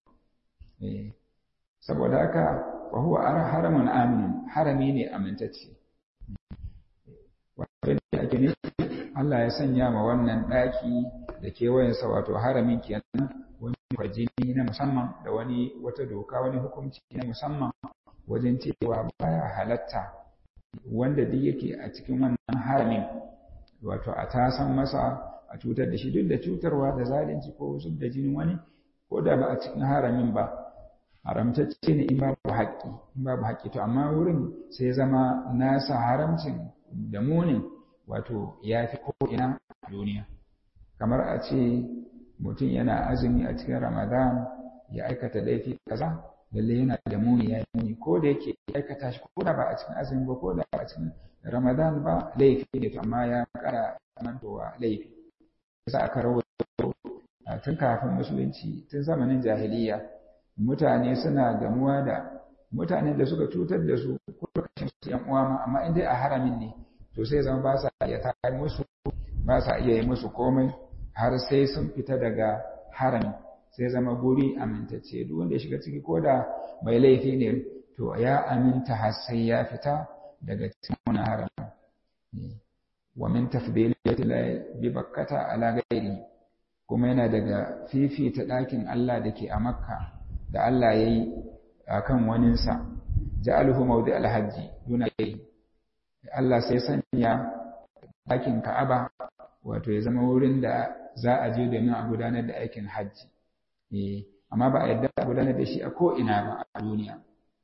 saboda haka fa huwa haramun amin harami ne amintacce wato da ake ne Allah ya sanya ma wannan daki da kewayensa wato haramin kenan wani kwajini na musamman da wani wata doka wani hukunci na musamman wajen cewa baya halatta wanda duk yake a cikin wannan haramin wato a tasan masa a cutar da shi duk da cutarwa da zalunci ko wasu da jinin wani ko da ba a cikin haramin ba haramtacce ne in babu haƙƙi in babu haƙƙi to amma wurin sai zama nasa haramcin da munin wato ya fi ko ina duniya kamar a ce mutum yana azumi a cikin ramadan ya aikata laifi kaza lalle yana da muni ya muni ko da yake aikata shi ko da ba a cikin azumi ba ko da ba a cikin ramadan ba laifi ne amma ya kara mantowa laifi yasa aka rawaito tun kafin musulunci tun zamanin jahiliya mutane suna gamuwa da mutanen da suka cutar da su ko lokacin su yan uwa ma amma in dai a haramin ne to sai zama ba sa iya tare musu ba sa iya yi musu komai har sai sun fita daga harami sai zama guri amintacce duk wanda ya shiga ciki ko da mai laifi ne to ya aminta har sai ya fita daga cikin wani harami wa min tafdilati la bi bakkata ala ghairi kuma yana daga fifita ɗakin Allah da ke a Makka da Allah ya yi a kan waninsa ja'aluhu mawdi alhaji duna ghairi Allah sai sanya ɗakin Ka'aba wato ya zama wurin da za a je domin a gudanar da aikin hajji amma ba a yadda a gudanar da shi a ko'ina ba a duniya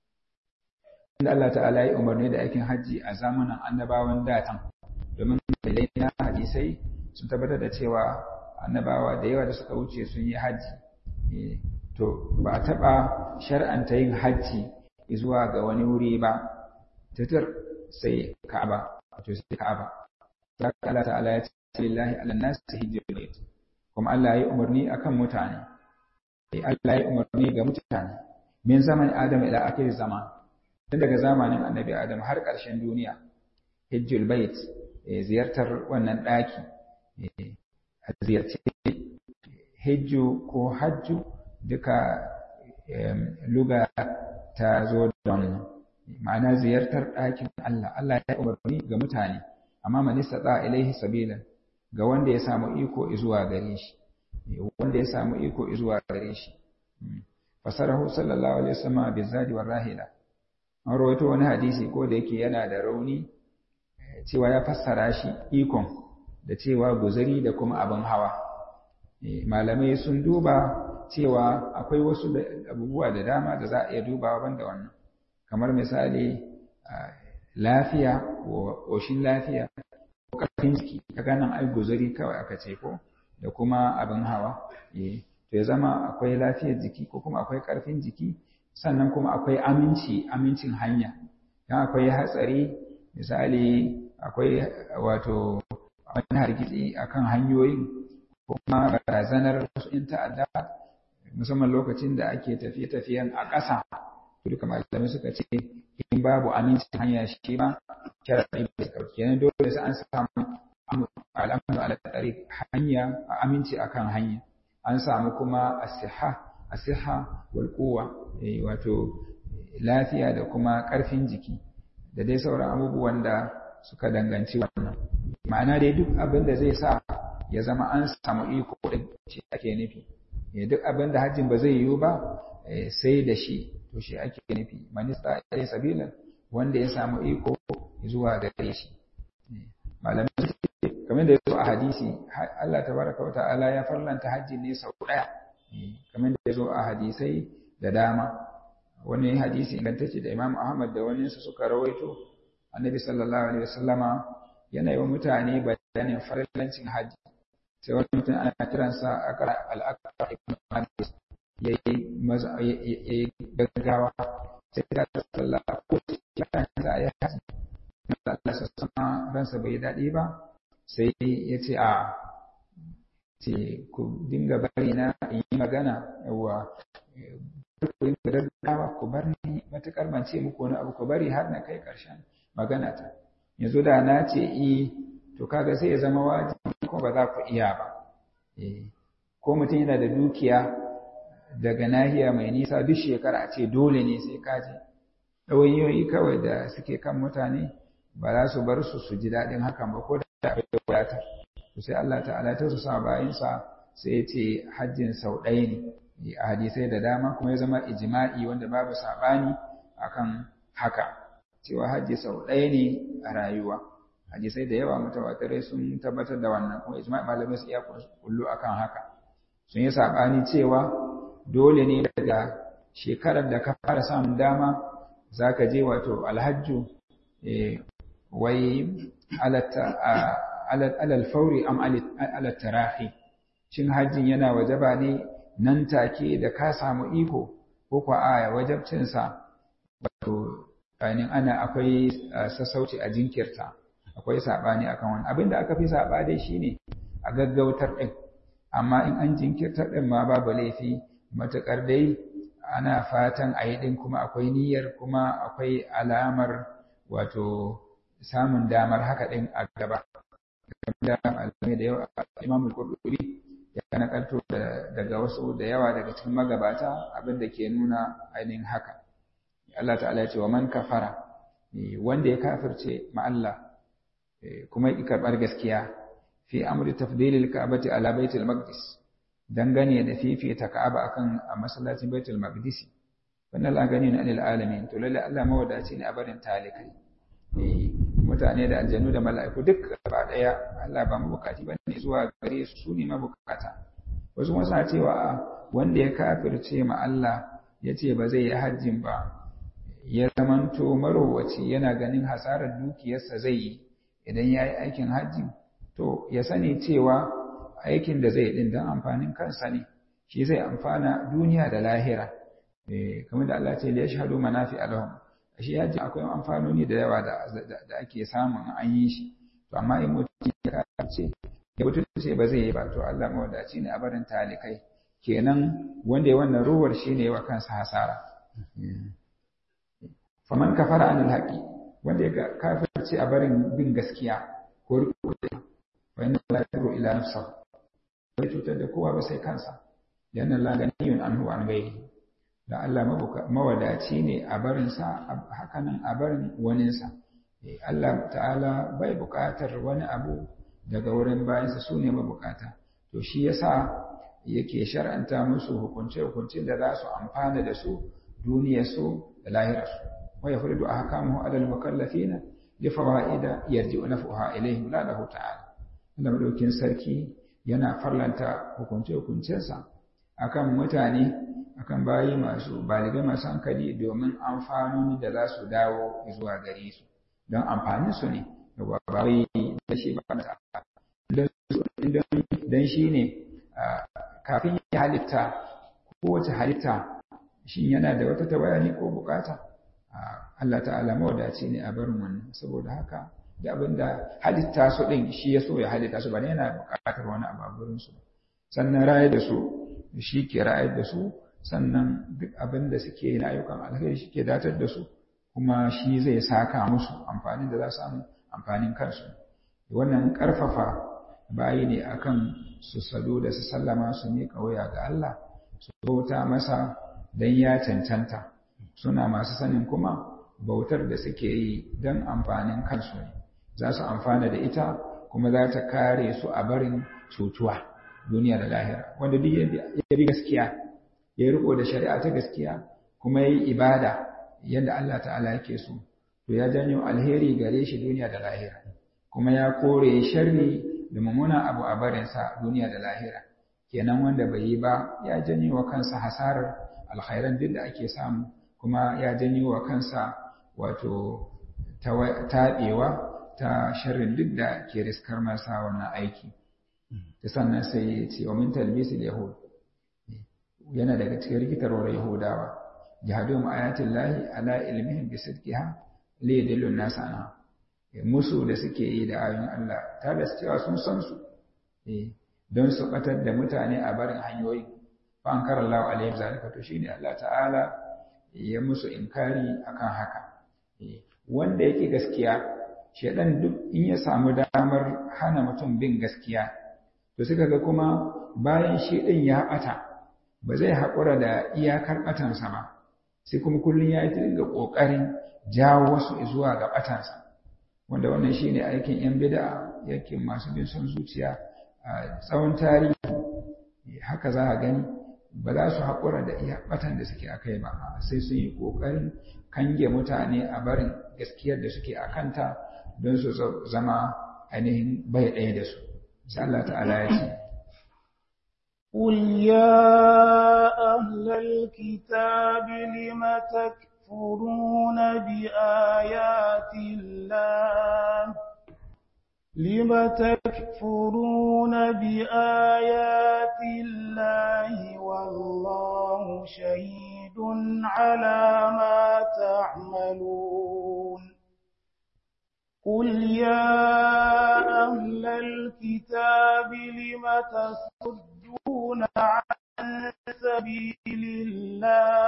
inda Allah ta'ala ya umarni da aikin hajji a zamanin annabawan datan domin dalilai na hadisai sun tabbatar da cewa annabawa da yawa da suka wuce sun yi hajji to ba a taɓa shar'anta yin hajji zuwa ga wani wuri ba titir sai ka'aba wato sai ka'aba Allah ta'ala ya ce lillahi ala nas hijjul bait kuma Allah ya yi umarni akan mutane Allah ya yi umarni ga mutane min zaman Adam ila akhir zaman tun daga zamanin Annabi Adam har ƙarshen duniya hijjul bait ziyartar wannan ɗaki a ziyarci hijju ko hajju duka luga ta zo da wannan ma'ana ziyartar ɗakin Allah Allah ya umarni ga mutane amma man istata ilaihi sabilan ga wanda ya samu iko zuwa gare shi wanda ya samu iko zuwa gare shi fasarahu sallallahu alaihi wasallam bizadi war rahila an rawaito wani hadisi ko da yake yana da rauni cewa ya fassara shi ikon da cewa guzari da kuma abin hawa malamai sun duba cewa akwai wasu abubuwa da dama da za a iya dubawa banda wannan kamar misali lafiya ko ƙoshin lafiya ko ƙarfin jiki kaga nan ai guzuri kawai aka ce ko da kuma abin hawa to ya zama akwai lafiyar jiki ko kuma akwai ƙarfin jiki sannan kuma akwai aminci amincin hanya dan akwai hatsari misali akwai wato wani hargitsi akan hanyoyin kuma barazanar wasu in ta'adda musamman lokacin da ake tafiye-tafiyen a ƙasa duka malamai suka ce in babu amincin hanya shi ma sharaɗi bai ɗauki kenan dole sai an samu al'amuru ala tsari hanya a aminci akan hanya an samu kuma asiha asiha wal quwwa wato lafiya da kuma ƙarfin jiki da dai sauran abubuwan da suka danganci wannan ma'ana dai duk abin da zai sa ya zama an samu iko da shi ake nufi duk abin da hajjin ba zai yiwu ba sai da shi to shi ake nufi manista ya sabilan wanda ya samu iko zuwa gare shi malamai kamar da ya zo a hadisi Allah tabaraka wa ta'ala ya farlanta hajji ne sau daya kamar da ya zo a hadisai da dama wani hadisi ingantacce da Imam Ahmad da wani su suka rawaito Annabi sallallahu alaihi wasallama yana yi wa mutane bayanin farlancin hajji sai wani mutum ana kiransa akara al-akbar ibn Hadis yayi gaggawa sai da sallah ko ya za a yi haji Allah sassama ransa bai daɗi ba sai ya ce a ce ku dinga bari na in yi magana yawa ku dinga gaggawa ku bar ni matuƙar ban ce muku wani abu ku bari har na kai ƙarshen magana ta yanzu da na ce i to kaga sai ya zama wajibi ko ba za ku iya ba ko mutum yana da dukiya daga nahiya mai nisa duk shekara a ce dole ne sai kaje ɗawainiyoyi kawai da suke kan mutane ba za su bar su su ji daɗin hakan ba ko da akwai wadatar to sai Allah ta'ala ta su sa bayansa sai ya ce hajjin sau ɗaya ne a hadisai da dama kuma ya zama ijma'i wanda babu saɓani akan haka cewa hajji sau ɗaya ne a rayuwa hadisai da yawa mutawatirai sun tabbatar da wannan kuma ijma'i malamai su iya kullu akan haka sun yi saɓani cewa dole ne daga shekarar da ka fara samun dama za ka je wato alhajju wai alal fauri am alal tarahi shin hajjin yana wajaba ne nan take da ka samu iko ko kwa aya wajabcinsa wato ainihin ana akwai sassauci a jinkirta akwai saɓani akan wani abin da aka fi saɓa dai shine a gaggautar ɗin amma in an jinkirtar ɗin ma babu laifi matuƙar dai ana fatan a yi ɗin kuma akwai niyyar kuma akwai alamar wato samun damar haka ɗin a gaba da malamai da yawa Imam al-Qurtubi ya nakalto daga wasu da yawa daga cikin magabata abin da ke nuna ainihin haka Allah ta'ala ya ce wa man kafara wanda ya kafirce ma Allah kuma ya karbar gaskiya fi amri tafdilil ka'bati ala baitul maqdis dangane da fifita ka'aba akan a masallacin baitul maqdis wannan la gani na alil alamin to lalle Allah mawadaci ne a barin talikai mutane da aljannu da mala'iku duk gaba daya Allah ba mu bukati bane zuwa gare su su ne mabukata wasu kuma suna cewa wanda ya kafirce ma Allah ya ce ba zai yi hajjin ba ya zamanto marowaci yana ganin hasarar dukiyarsa zai yi idan ya yi aikin hajjin to ya sani cewa aikin da zai din don amfanin kansa ne shi zai amfana duniya da lahira kamar da Allah ce da ya shahadu manafi alahum shi yaji akwai amfanoni da yawa da ake samun an yi shi to amma in mutum ya kace ya mutum ce ba zai yi ba to Allah mawadaci ne a barin talikai kenan wanda ya wannan ruwar shi ne wa kansa hasara faman kafara anil haqi wanda ya kafirce a barin bin gaskiya ko riko wa inna la yadru ila nafsihi bai cutar da kowa ba sai kansa yana la ganiyun anhu an gairi da Allah mawadaci ne a barinsa hakanan a barin waninsa Allah ta'ala bai buƙatar wani abu daga wurin bayansa su ne mabukata to shi yasa yake shar'anta musu hukunce-hukuncin da za su amfana da su duniyarsu da lahirarsu wa ya furidu a hakamu alal mukallafina li fawaida yarji'u naf'uha ilayhi la lahu ta'ala Allah madaukin sarki yana farlanta hukunce-hukuncensa akan mutane akan bayi masu baligai masu hankali domin amfanoni da za su dawo zuwa gare su don amfanin su ne da babai da shi ba don shi ne kafin ya halitta kowace halitta shi yana da wata tawaya ne ko bukata Allah ta'ala mawadaci ne a barin wannan saboda haka da abin da halitta su ɗin shi ya so ya halitta su ba ne yana bukatar wani abu a gurinsu sannan rayar da su shi ke rayar da su sannan duk abin da suke yi na ayyukan alheri shi ke datar da su kuma shi zai saka musu amfanin da za su samu amfanin kansu wannan ƙarfafa bayi ne akan su salo da su sallama su miƙa wuya ga Allah su bauta masa don ya cancanta suna masu sanin kuma bautar da suke yi don amfanin kansu ne za su amfana da ita kuma za ta kare su a barin cutuwa duniya da lahira wanda duk ya bi gaskiya ya riko da shari'a ta gaskiya kuma ya yi ibada yadda Allah ta'ala yake so to ya janyo alheri gare shi duniya da lahira kuma ya kore sharri da mummuna abu a barinsa duniya da lahira kenan wanda bai yi ba ya janyo wa kansa hasarar alkhairan duk da ake samu kuma ya janyo wa kansa wato taɓewa ta sharrin duk da ke riskar masa wannan aiki ta sannan sai ya ce wa min talbisil yahud yana daga cikin rikitarwar yahudawa jihadum ayatin lahi ala ilmihim bi sidqiha li yadillu an-nas anha musu da suke yi da ayoyin Allah ta da cewa sun san su don su batar da mutane a barin hanyoyi fa an kara Allah alaihi zalika to shine Allah ta'ala ya musu inkari akan haka wanda yake gaskiya shedan duk in ya samu damar hana mutum bin gaskiya to suka ga kuma bayan shi din ya bata ba zai haƙura da iyakar batansa ba sai kuma kullum ya yi dinga ƙoƙarin jawo wasu zuwa ga batansa wanda wannan shi ne aikin 'yan bida yakin masu bin son zuciya a tsawon tarihi haka za a gani ba za su haƙura da iya batan da suke a kai ba sai sun yi ƙoƙarin kange mutane a barin gaskiyar da suke a kanta don su zama ainihin bai ɗaya da su sai Allah ta'ala ya ce قل يا أهل الكتاب لم تكفرون بآيات الله لم تكفرون بآيات الله والله شهيد على ما تعملون قل يا أهل الكتاب لم تصدون عن سبيل الله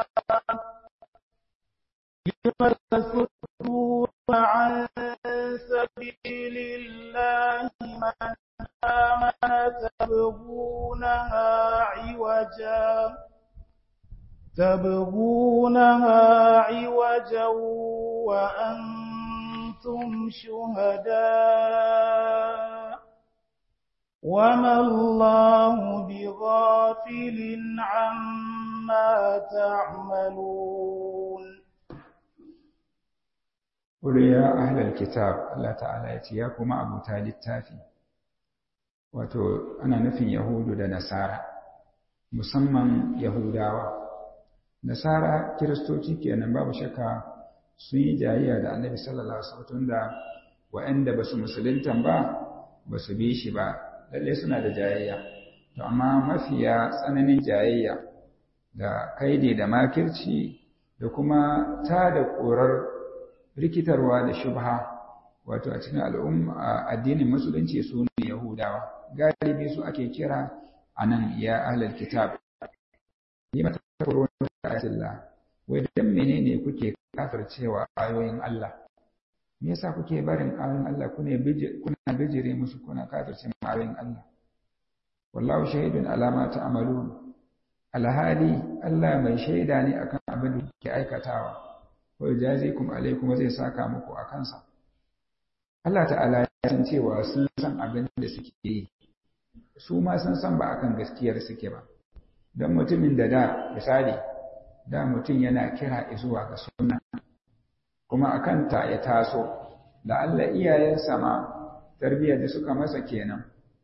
لم تصدون عن سبيل الله من عوجا تبغونها عوجا وأنتم شهداء وما الله بغافل عما تعملون قل يا أهل الكتاب الله تعالى يتياكم أبو تالي التافي wato ana nufin Yahudu da Nasara musamman Yahudawa Nasara Kiristoci kenan babu shakka sun yi jayayya da Annabi sallallahu alaihi wasallam da waɗanda ba su musuluntan ba ba su bi shi ba lalle suna da jayayya to amma mafiya tsananin jayayya da kaide da makirci da kuma ta da ƙorar rikitarwa da shubha wato a cikin al'umma addinin musulunci su ne Yahudawa galibi su ake kira a nan ya ahlal kitab ni mata kuro da ayatillah wai dan menene kuke kafircewa ayoyin Allah me yasa kuke barin ayoyin Allah kuna bijire kuna bijire musu kuna kafirce ayoyin Allah wallahu shahidun ala ma ta'malun alhali Allah mai shaida ne akan abin da kuke aikatawa wa jazikum alaikum zai saka muku akan sa Allah ta'ala ya san cewa sun san abin da suke yi su ma sun san ba akan gaskiyar suke ba don mutumin da da misali da mutum yana kira zuwa ga sunna kuma akan ta ya taso da Allah iyayensa ma tarbiyyar da suka masa kenan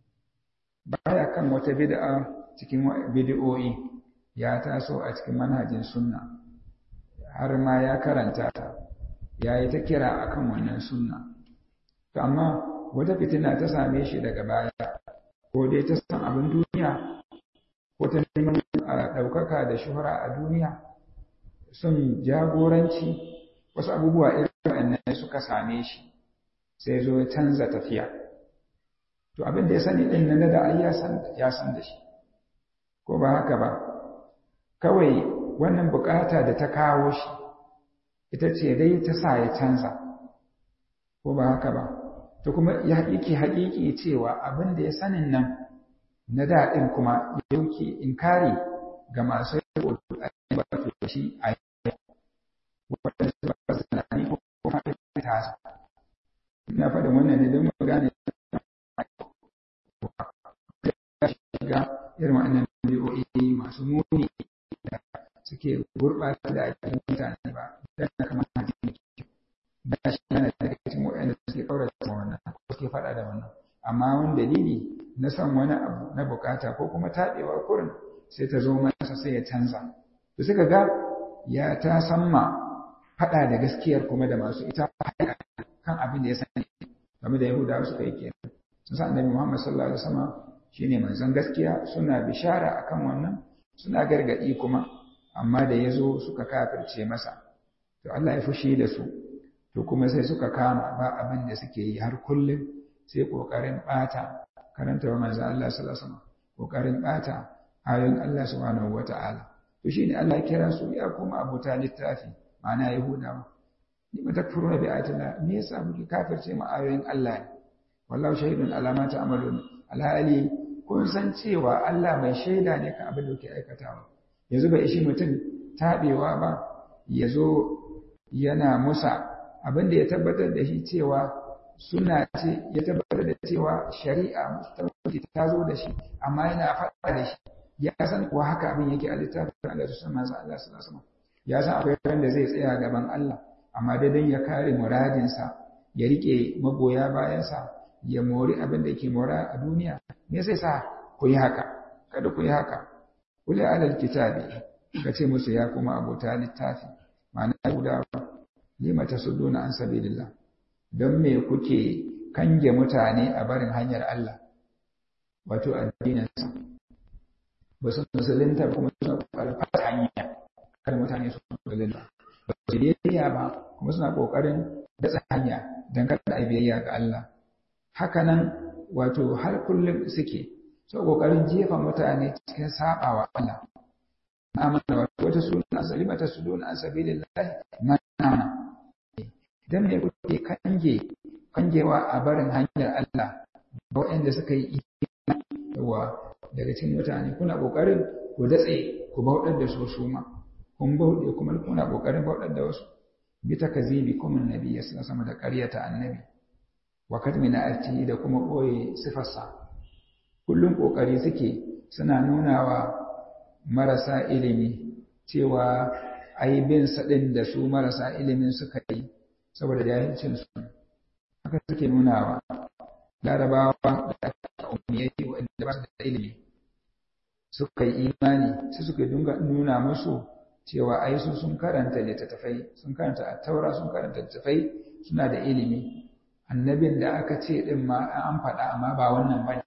baya kan wata bid'a cikin bid'o'i ya taso a cikin manhajin sunna har ma ya karanta ta ya yi ta kira akan wannan sunna to amma wata fitina ta same shi daga baya ko dai ta san abin duniya ko ta neman ɗaukaka da shuhura a duniya son jagoranci wasu abubuwa irin waɗannan suka same shi sai zo ya canza tafiya to abin da ya sani ɗin nan da ai ya san da shi ko ba haka ba kawai wannan bukata da ta kawo shi ita ce dai ta sa ya canza ko ba haka ba to kuma ya haƙiƙi haƙiƙi cewa abin da ya sanin nan na daɗin kuma ya yauke inkari ga masu yau a ba to shi a yau wanda su ba su tunani ko kuma ya tasa ina faɗin wannan ne don mu gane ya shiga irin wannan biyoyi masu muni da suke gurɓata da ake mutane ba don na kamar hadisi ba shi yana daga cikin waɗanda suke ƙaurata wannan ko suke faɗa da wannan amma wani dalili na son wani abu na bukata ko kuma taɓewa kurin sai ta zo masa sai ya canza to suka ga ya ta samma faɗa da gaskiyar kuma da masu ita kan abin da ya sani game da yahudawa suka yi kenan sun sa annabi muhammad sallallahu alaihi wasallam shine manzon gaskiya suna bishara akan wannan suna gargaɗi kuma amma da ya zo suka kafirce masa to Allah ya fushi da su to kuma sai suka kama ba abin da suke yi har kullum sai ƙoƙarin ɓata karanta wa manzan Allah sallallahu alaihi wasallam ƙoƙarin ɓata ayoyin Allah subhanahu wata'ala to shine Allah ya kira su ya kuma abuta littafi ma'ana yahudawa ni ma takfuruna bi ayatillah me yasa muke kafirce ma ayoyin Allah ne wallahu shahidun ala ma ta'malun alhali kun san cewa Allah mai shaida ne kan abin da kuke aikatawa yanzu bai ishi mutum taɓewa ba ya zo yana musa abin da ya tabbatar da shi cewa suna ce ya tabbatar da cewa shari'a musulunci ta zo da shi amma yana faɗa da shi ya san kuwa haka abin yake a littafin Allah su san manzo Allah sallallahu alaihi ya san akwai ran da zai tsaya gaban Allah amma dai dan ya kare muradinsa ya rike magoya bayansa ya mori abin da yake mora a duniya me zai sa ku yi haka kada ku yi haka kuli alal kitabi ka ce musu ya kuma abota littafi ma'ana guda lima tasudduna an sabilillah don me kuke kange mutane a barin hanyar Allah wato addininsa ba su musulunta kuma suna kokarin fata hanya kada mutane su musulunta ba su biyayya ba kuma suna kokarin datsa hanya don kada a biyayya ga Allah haka nan wato har kullum suke so kokarin jefa mutane cikin sabawa Allah amana wata suna salimata suduna an sabilillah mana dan me kuke kange kangewa a barin hanyar Allah ga waɗanda suka yi yawa daga cikin mutane kuna kokarin ku datse ku bauɗar da su su ma kun bauɗe kuma kuna ƙoƙarin bauɗar da wasu bi ta kazibi kuma annabi ya sama da ƙaryata annabi wa kadmina ati da kuma ɓoye sifarsa kullum ƙoƙari suke suna nuna wa marasa ilimi cewa ai bin saɗin da su marasa ilimin suka yi saboda jahilcin su haka suke nunawa larabawa da aka umiyai wanda ba su da ilimi suka yi imani su suka dunga nuna musu cewa ai su sun karanta littattafai sun karanta attaura sun karanta littattafai suna da ilimi annabin da aka ce din ma an faɗa amma ba wannan ba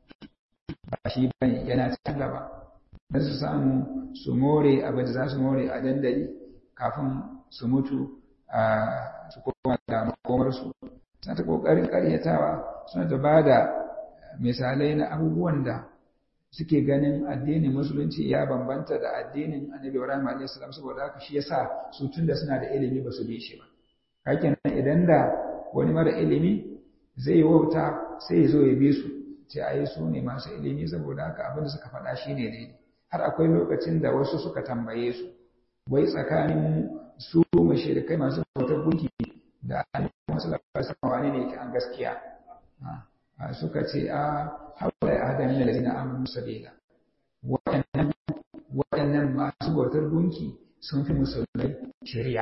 ba shi ba yana can gaba don su samu su more abin da za su more a dandali kafin su mutu a su koma da makomarsu suna ta ƙoƙarin ƙaryatawa suna da ba da misalai na abubuwan da suke ganin addinin musulunci ya bambanta da addinin annabi ibrahim alayhi salam saboda haka shi yasa su tunda suna da ilimi ba su bi shi ba hakan idan da wani mara ilimi zai wauta sai ya zo ya bi su ce ai su ne masu ilimi saboda haka abin da suka faɗa shine daidai har akwai lokacin da wasu suka tambaye su wai tsakanin su mashirikai masu bautar gunki da annabi sallallahu alaihi wani ne yake an gaskiya suka ce a haula ya hada min alladhina amanu sabila waɗannan waɗannan masu bautar gunki sun fi musulmai shari'a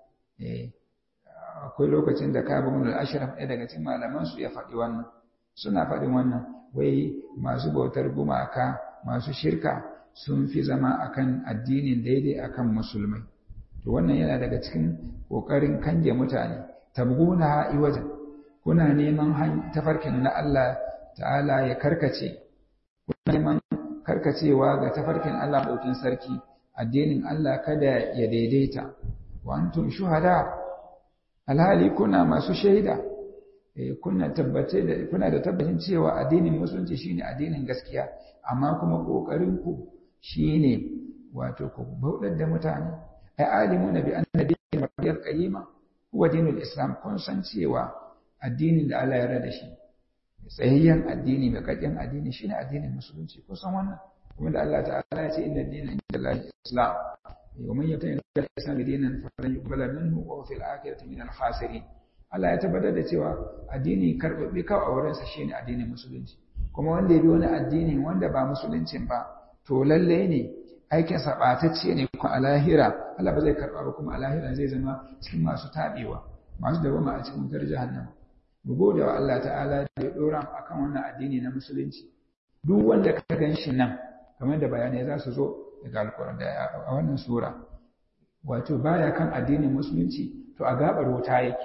eh akwai lokacin da Ka'ab ibn al-Ashraf ɗaya daga cikin malaman su ya faɗi wannan suna faɗin wannan wai masu bautar gumaka masu shirka sun fi zama akan addinin daidai akan musulmai to wannan yana daga cikin kokarin kange mutane tabguna iwajan kuna neman tafarkin na Allah ta'ala ya karkace kuna neman karkacewa ga tafarkin Allah daukin sarki addinin Allah kada ya daidaita wa antum shuhada alhali kuna masu shaida kuna tabbace da kuna da tabbacin cewa addinin musulunci shine addinin gaskiya amma kuma kokarin ku shine wato ku bauɗar da mutane ai alimuna bi anna dinul mariyar qayyima huwa dinul islam kun san cewa addinin da Allah ya rada shi tsayayyen addini mai kakkin addini shine addinin musulunci kun san wannan kuma da Allah ta'ala ya ce inna dina inda Allah islam wa man yabtaghi ghayra al-islam dinan falan yuqbala minhu wa fil akhirati min al-khasirin Allah ya tabbatar da cewa addini karbabbe kawai a wurinsa shine addinin musulunci kuma wanda ya bi wani addini wanda ba musuluncin ba to lalle ne aikin sa batacce ne kuma a lahira Allah ba zai karba ba kuma a lahira zai zama cikin masu tabewa masu dawama a cikin wutar jahannama mu gode wa Allah ta'ala da ya dora mu akan wannan addini na musulunci duk wanda ka gan shi nan kamar da bayanai za su zo daga alƙur'an da a wannan sura wato baya kan addinin musulunci to a gabar wuta yake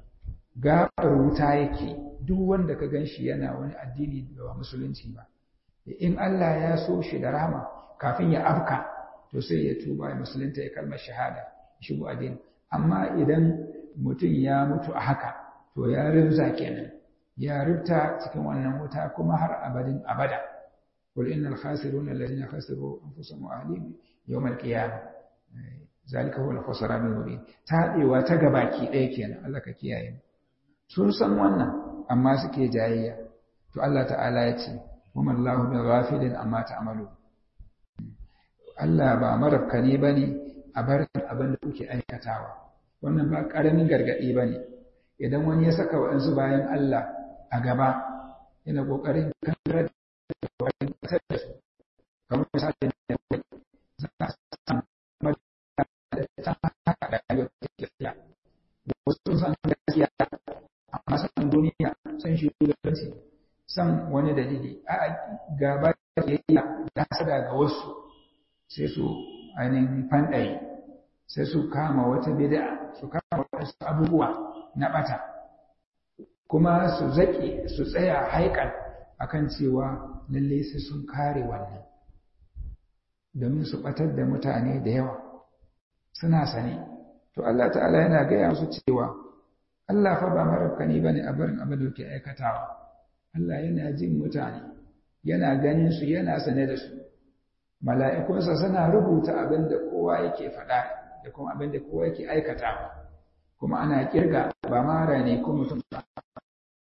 gabar wuta yake duk wanda ka gan shi yana wani addini da ba musulunci ba in Allah ya so shi da rama kafin ya afka to sai ya tuba ya musulunta ya kalmar shahada shigo addini amma idan mutum ya mutu a haka to ya rinza kenan ya rubta cikin wannan wuta kuma har abadin abada qul innal khasiruna alladhina khasiru anfusahum wa ahlihim yawm al-qiyamah zalika huwa al-khusran al-mubin tadewa ta gabaki ɗaya kenan Allah ka kiyaye sun san wannan amma suke jayayya to Allah ta'ala ya ce wa mallahu bi ghafilin amma ta'malu Allah ba marafkani bane a bar abin da kuke aikatawa wannan ba karamin gargadi bane idan wani ya saka waɗansu bayan Allah a gaba yana ƙoƙarin kankarar da wani ƙasar da su kamar misali da za a samu da ta haka da rayuwar gaskiya wasu san gaskiya amma san duniya san shugabanci san wani dalili a gaba da yayya da hasada ga wasu sai su ainihin fanɗaye sai su kama wata bid'a su kama wasu abubuwa na ɓata kuma su zaƙe su tsaya haikan akan cewa lalle sai sun kare wannan domin su ɓatar da mutane da yawa suna sane to Allah ta'ala yana gaya musu cewa Allah fa ba marabkani bane a barin abin da ke aikatawa Allah yana jin mutane yana ganin su yana sane da su mala'ikunsa suna rubuta abin da kowa yake faɗa da kuma abin da kowa yake aikatawa kuma ana kirga ba mara ne ko mutum ba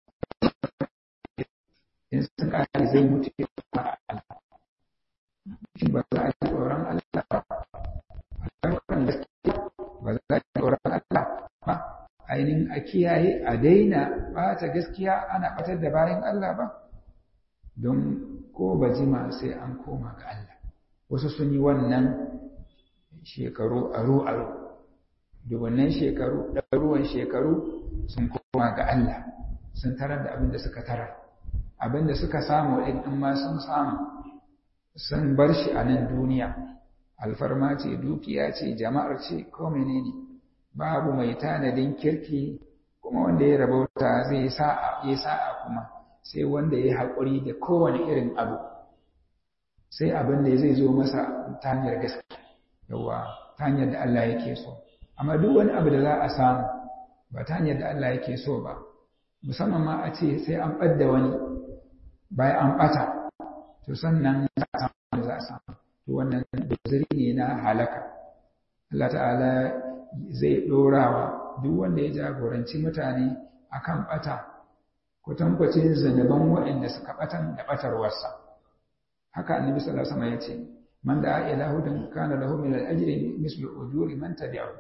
in sun kare zai mutu shin ba za a yi tsoron Allah ba a gaskiya ba za a yi tsoron Allah ba ainihin a kiyaye a daina ɓata gaskiya ana ɓatar da bayan Allah ba don ko ba jima sai an koma ga Allah wasu sun yi wannan shekaru aro-aro dubannan shekaru ɗaruwan shekaru sun koma ga Allah sun tarar da abin da suka tarar abin da suka samu ɗin in ma sun samu sun bar shi a nan duniya alfarma ce dukiya ce jama'ar ce ko menene babu mai tanadin kirki kuma wanda ya rabauta zai sa'a ya sa'a kuma sai wanda ya haƙuri da kowane irin abu sai abin da zai zo masa ta hanyar gaskiya yawa ta hanyar da Allah yake so amma duk wani abu da za a samu ba ta hanyar da Allah yake so ba musamman ma a ce sai an ɓadda wani bayan an ɓata to sannan za a samu za a samu to wannan beziri ne na halaka Allah ta'ala zai ɗorawa duk wanda ya jagoranci mutane akan ɓata kwatankwacin zanaban waɗanda suka ɓatan da ɓatarwarsa haka annabi sallallahu alaihi wasallam ya ce man da ila hudan kana lahu min al-ajri mislu ujuri man tabi'ahu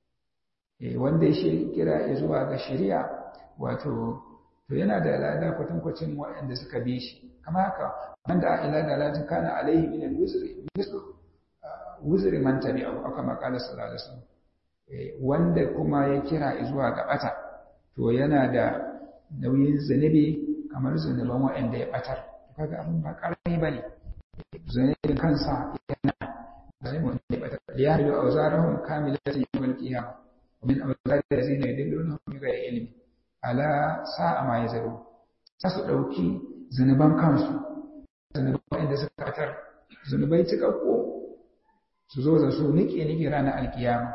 eh wanda ya kira zuwa ga shari'a wato to yana da lada kwatankwacin waɗanda suka bi shi kama haka man da ila dalatin kana alaihi min al-wuzri mislu wuzri man tabi'ahu aka maqala sallallahu alaihi wasallam wanda kuma ya kira zuwa ga bata to yana da nauyin zunubi kamar zunuban waɗanda ya batar kaga abin ba karami bane zunubin kansa yana zunubin wanda ya batar ya hadu auzarahum kamilatan yawmal qiyamah wa min awzari allazina yudillunahum bighayri ilmi ala sa'a ma yazaru sa su dauki zunuban kansu zunuban waɗanda suka batar zunubai cikakko su zo da su nike nike ranar alkiyama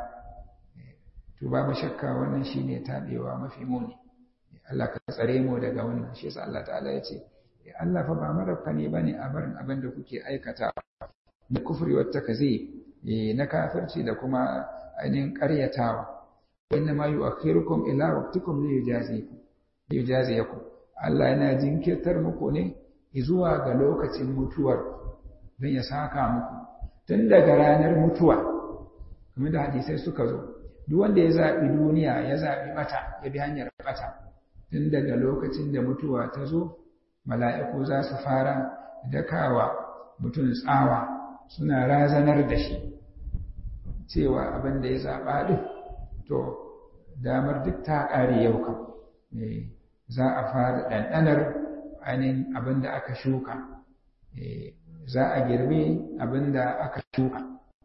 to babu shakka wannan shine tabewa mafi muni Allah ka tsare mu daga wannan shi yasa Allah ta'ala ya ce Allah fa ba marabka ne bane a barin abin da kuke aikata na kufri wata kaze na kafirci da kuma ainihin ƙaryatawa inna ma yu'akhirukum ila waqtikum li yujazikum li yujaziyakum Allah yana jinkirtar muku ne zuwa ga lokacin mutuwar don ya saka muku tun daga ranar mutuwa kamar da hadisai suka zo duk wanda ya zaɓi duniya ya zaɓi bata ya bi hanyar bata tun daga lokacin da mutuwa ta zo mala'iku za su fara dakawa mutum tsawa suna razanar da shi cewa abin da ya zaɓa ɗin to damar duk ta ƙare yau kan za a fara ɗanɗanar ainihin abin da aka shuka za a girbe abin da aka shuka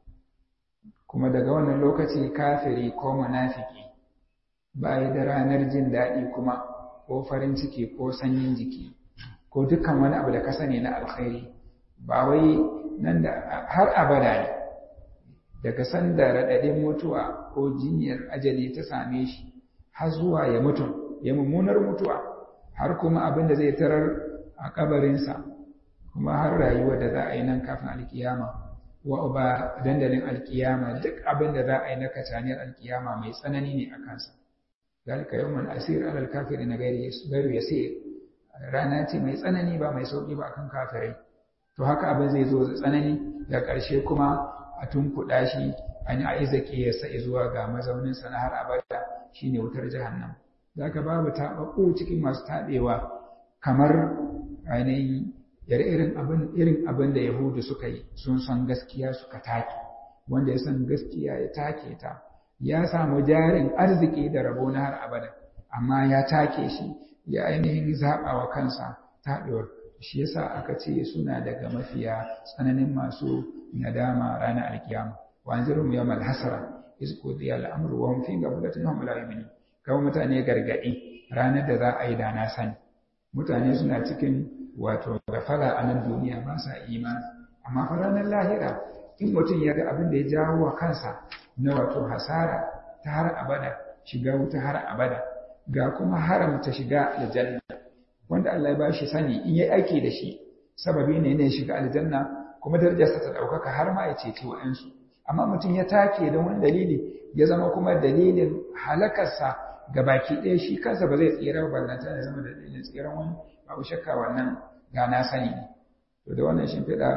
kuma daga wannan lokaci kafiri ko munafiki ba da ranar jin daɗi kuma ko farin ciki ko sanyin jiki ko dukkan wani abu da ka sani na alkhairi ba wai nan da har abada ne daga sanda raɗaɗin mutuwa ko jinyar ajali ta same shi har zuwa ya mutu ya mummunar mutuwa har kuma abin da zai tarar a kabarinsa kuma har rayuwa da za a yi nan kafin alkiyama wa ba dandalin alkiyama duk abin da za a yi na kacaniyar alkiyama mai tsanani ne a kansa zalika yawman asir alal kafiri na gairu yasir rana ce mai tsanani ba mai sauki ba akan kafirai to haka abin zai zo tsanani da ƙarshe kuma a tunkuɗa shi an yi aizaki ya sa zuwa ga mazauninsa na har abada shine wutar jahannam zaka babu taɓaɓɓu cikin masu taɓewa kamar ainihin irin abin irin abin da yahudu suka yi sun san gaskiya suka take wanda ya san gaskiya ya take ta ya samu jarin arziki da rabo na har abada amma ya take shi ya ainihin zaɓa wa kansa taɗewar shi yasa aka ce suna daga mafiya tsananin masu nadama ranar alkiyama wa anzirum yawmal hasara iz qudiya al-amru wa hum fi ghaflatin hum la yu'minun kawai mutane gargadi ranar da za a yi da na sani mutane suna cikin wato gafala a nan duniya ba sa imani amma fa ranar lahira in mutum ya ga abin da ya jawo wa kansa na wato hasara ta har abada shiga wuta har abada ga kuma haramta shiga aljanna wanda Allah ya ba shi sani in yi aiki da shi sababi ne ne shiga aljanna kuma darajarsa ta ɗaukaka har ma ya ceci wa'ansu amma mutum ya take don wani dalili ya zama kuma dalilin halakarsa ga baki ɗaya shi kansa ba zai tsira ba ballanta ya zama dalilin tsiran wani babu shakka wannan ga na sani ne to da wannan shimfiɗa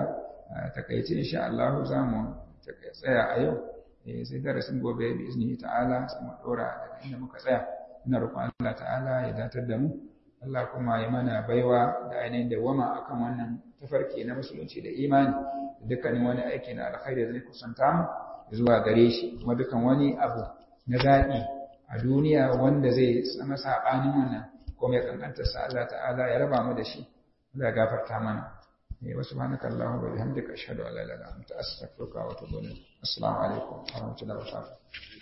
takaice insha Allah za mu tsaya a yau sai darasin gobe bi izini ta'ala sai mu dora daga inda muka tsaya ina roƙon Allah ta'ala ya datar da mu Allah kuma ya mana baiwa da ainihin dawama akan wannan tafarki na musulunci da imani da dukkanin wani aiki na alkhairi da zai kusanta mu zuwa gare shi kuma dukkan wani abu na zaɓi a duniya wanda zai zama saɓanin wannan kuma ya kankanta sa Allah ta'ala ya raba mu da shi Allah ya gafarta mana wa subhanaka allahumma wa bihamdika ashhadu an la ilaha illa anta astaghfiruka wa atubu ilayk assalamu alaikum wa rahmatullahi wa barakatuh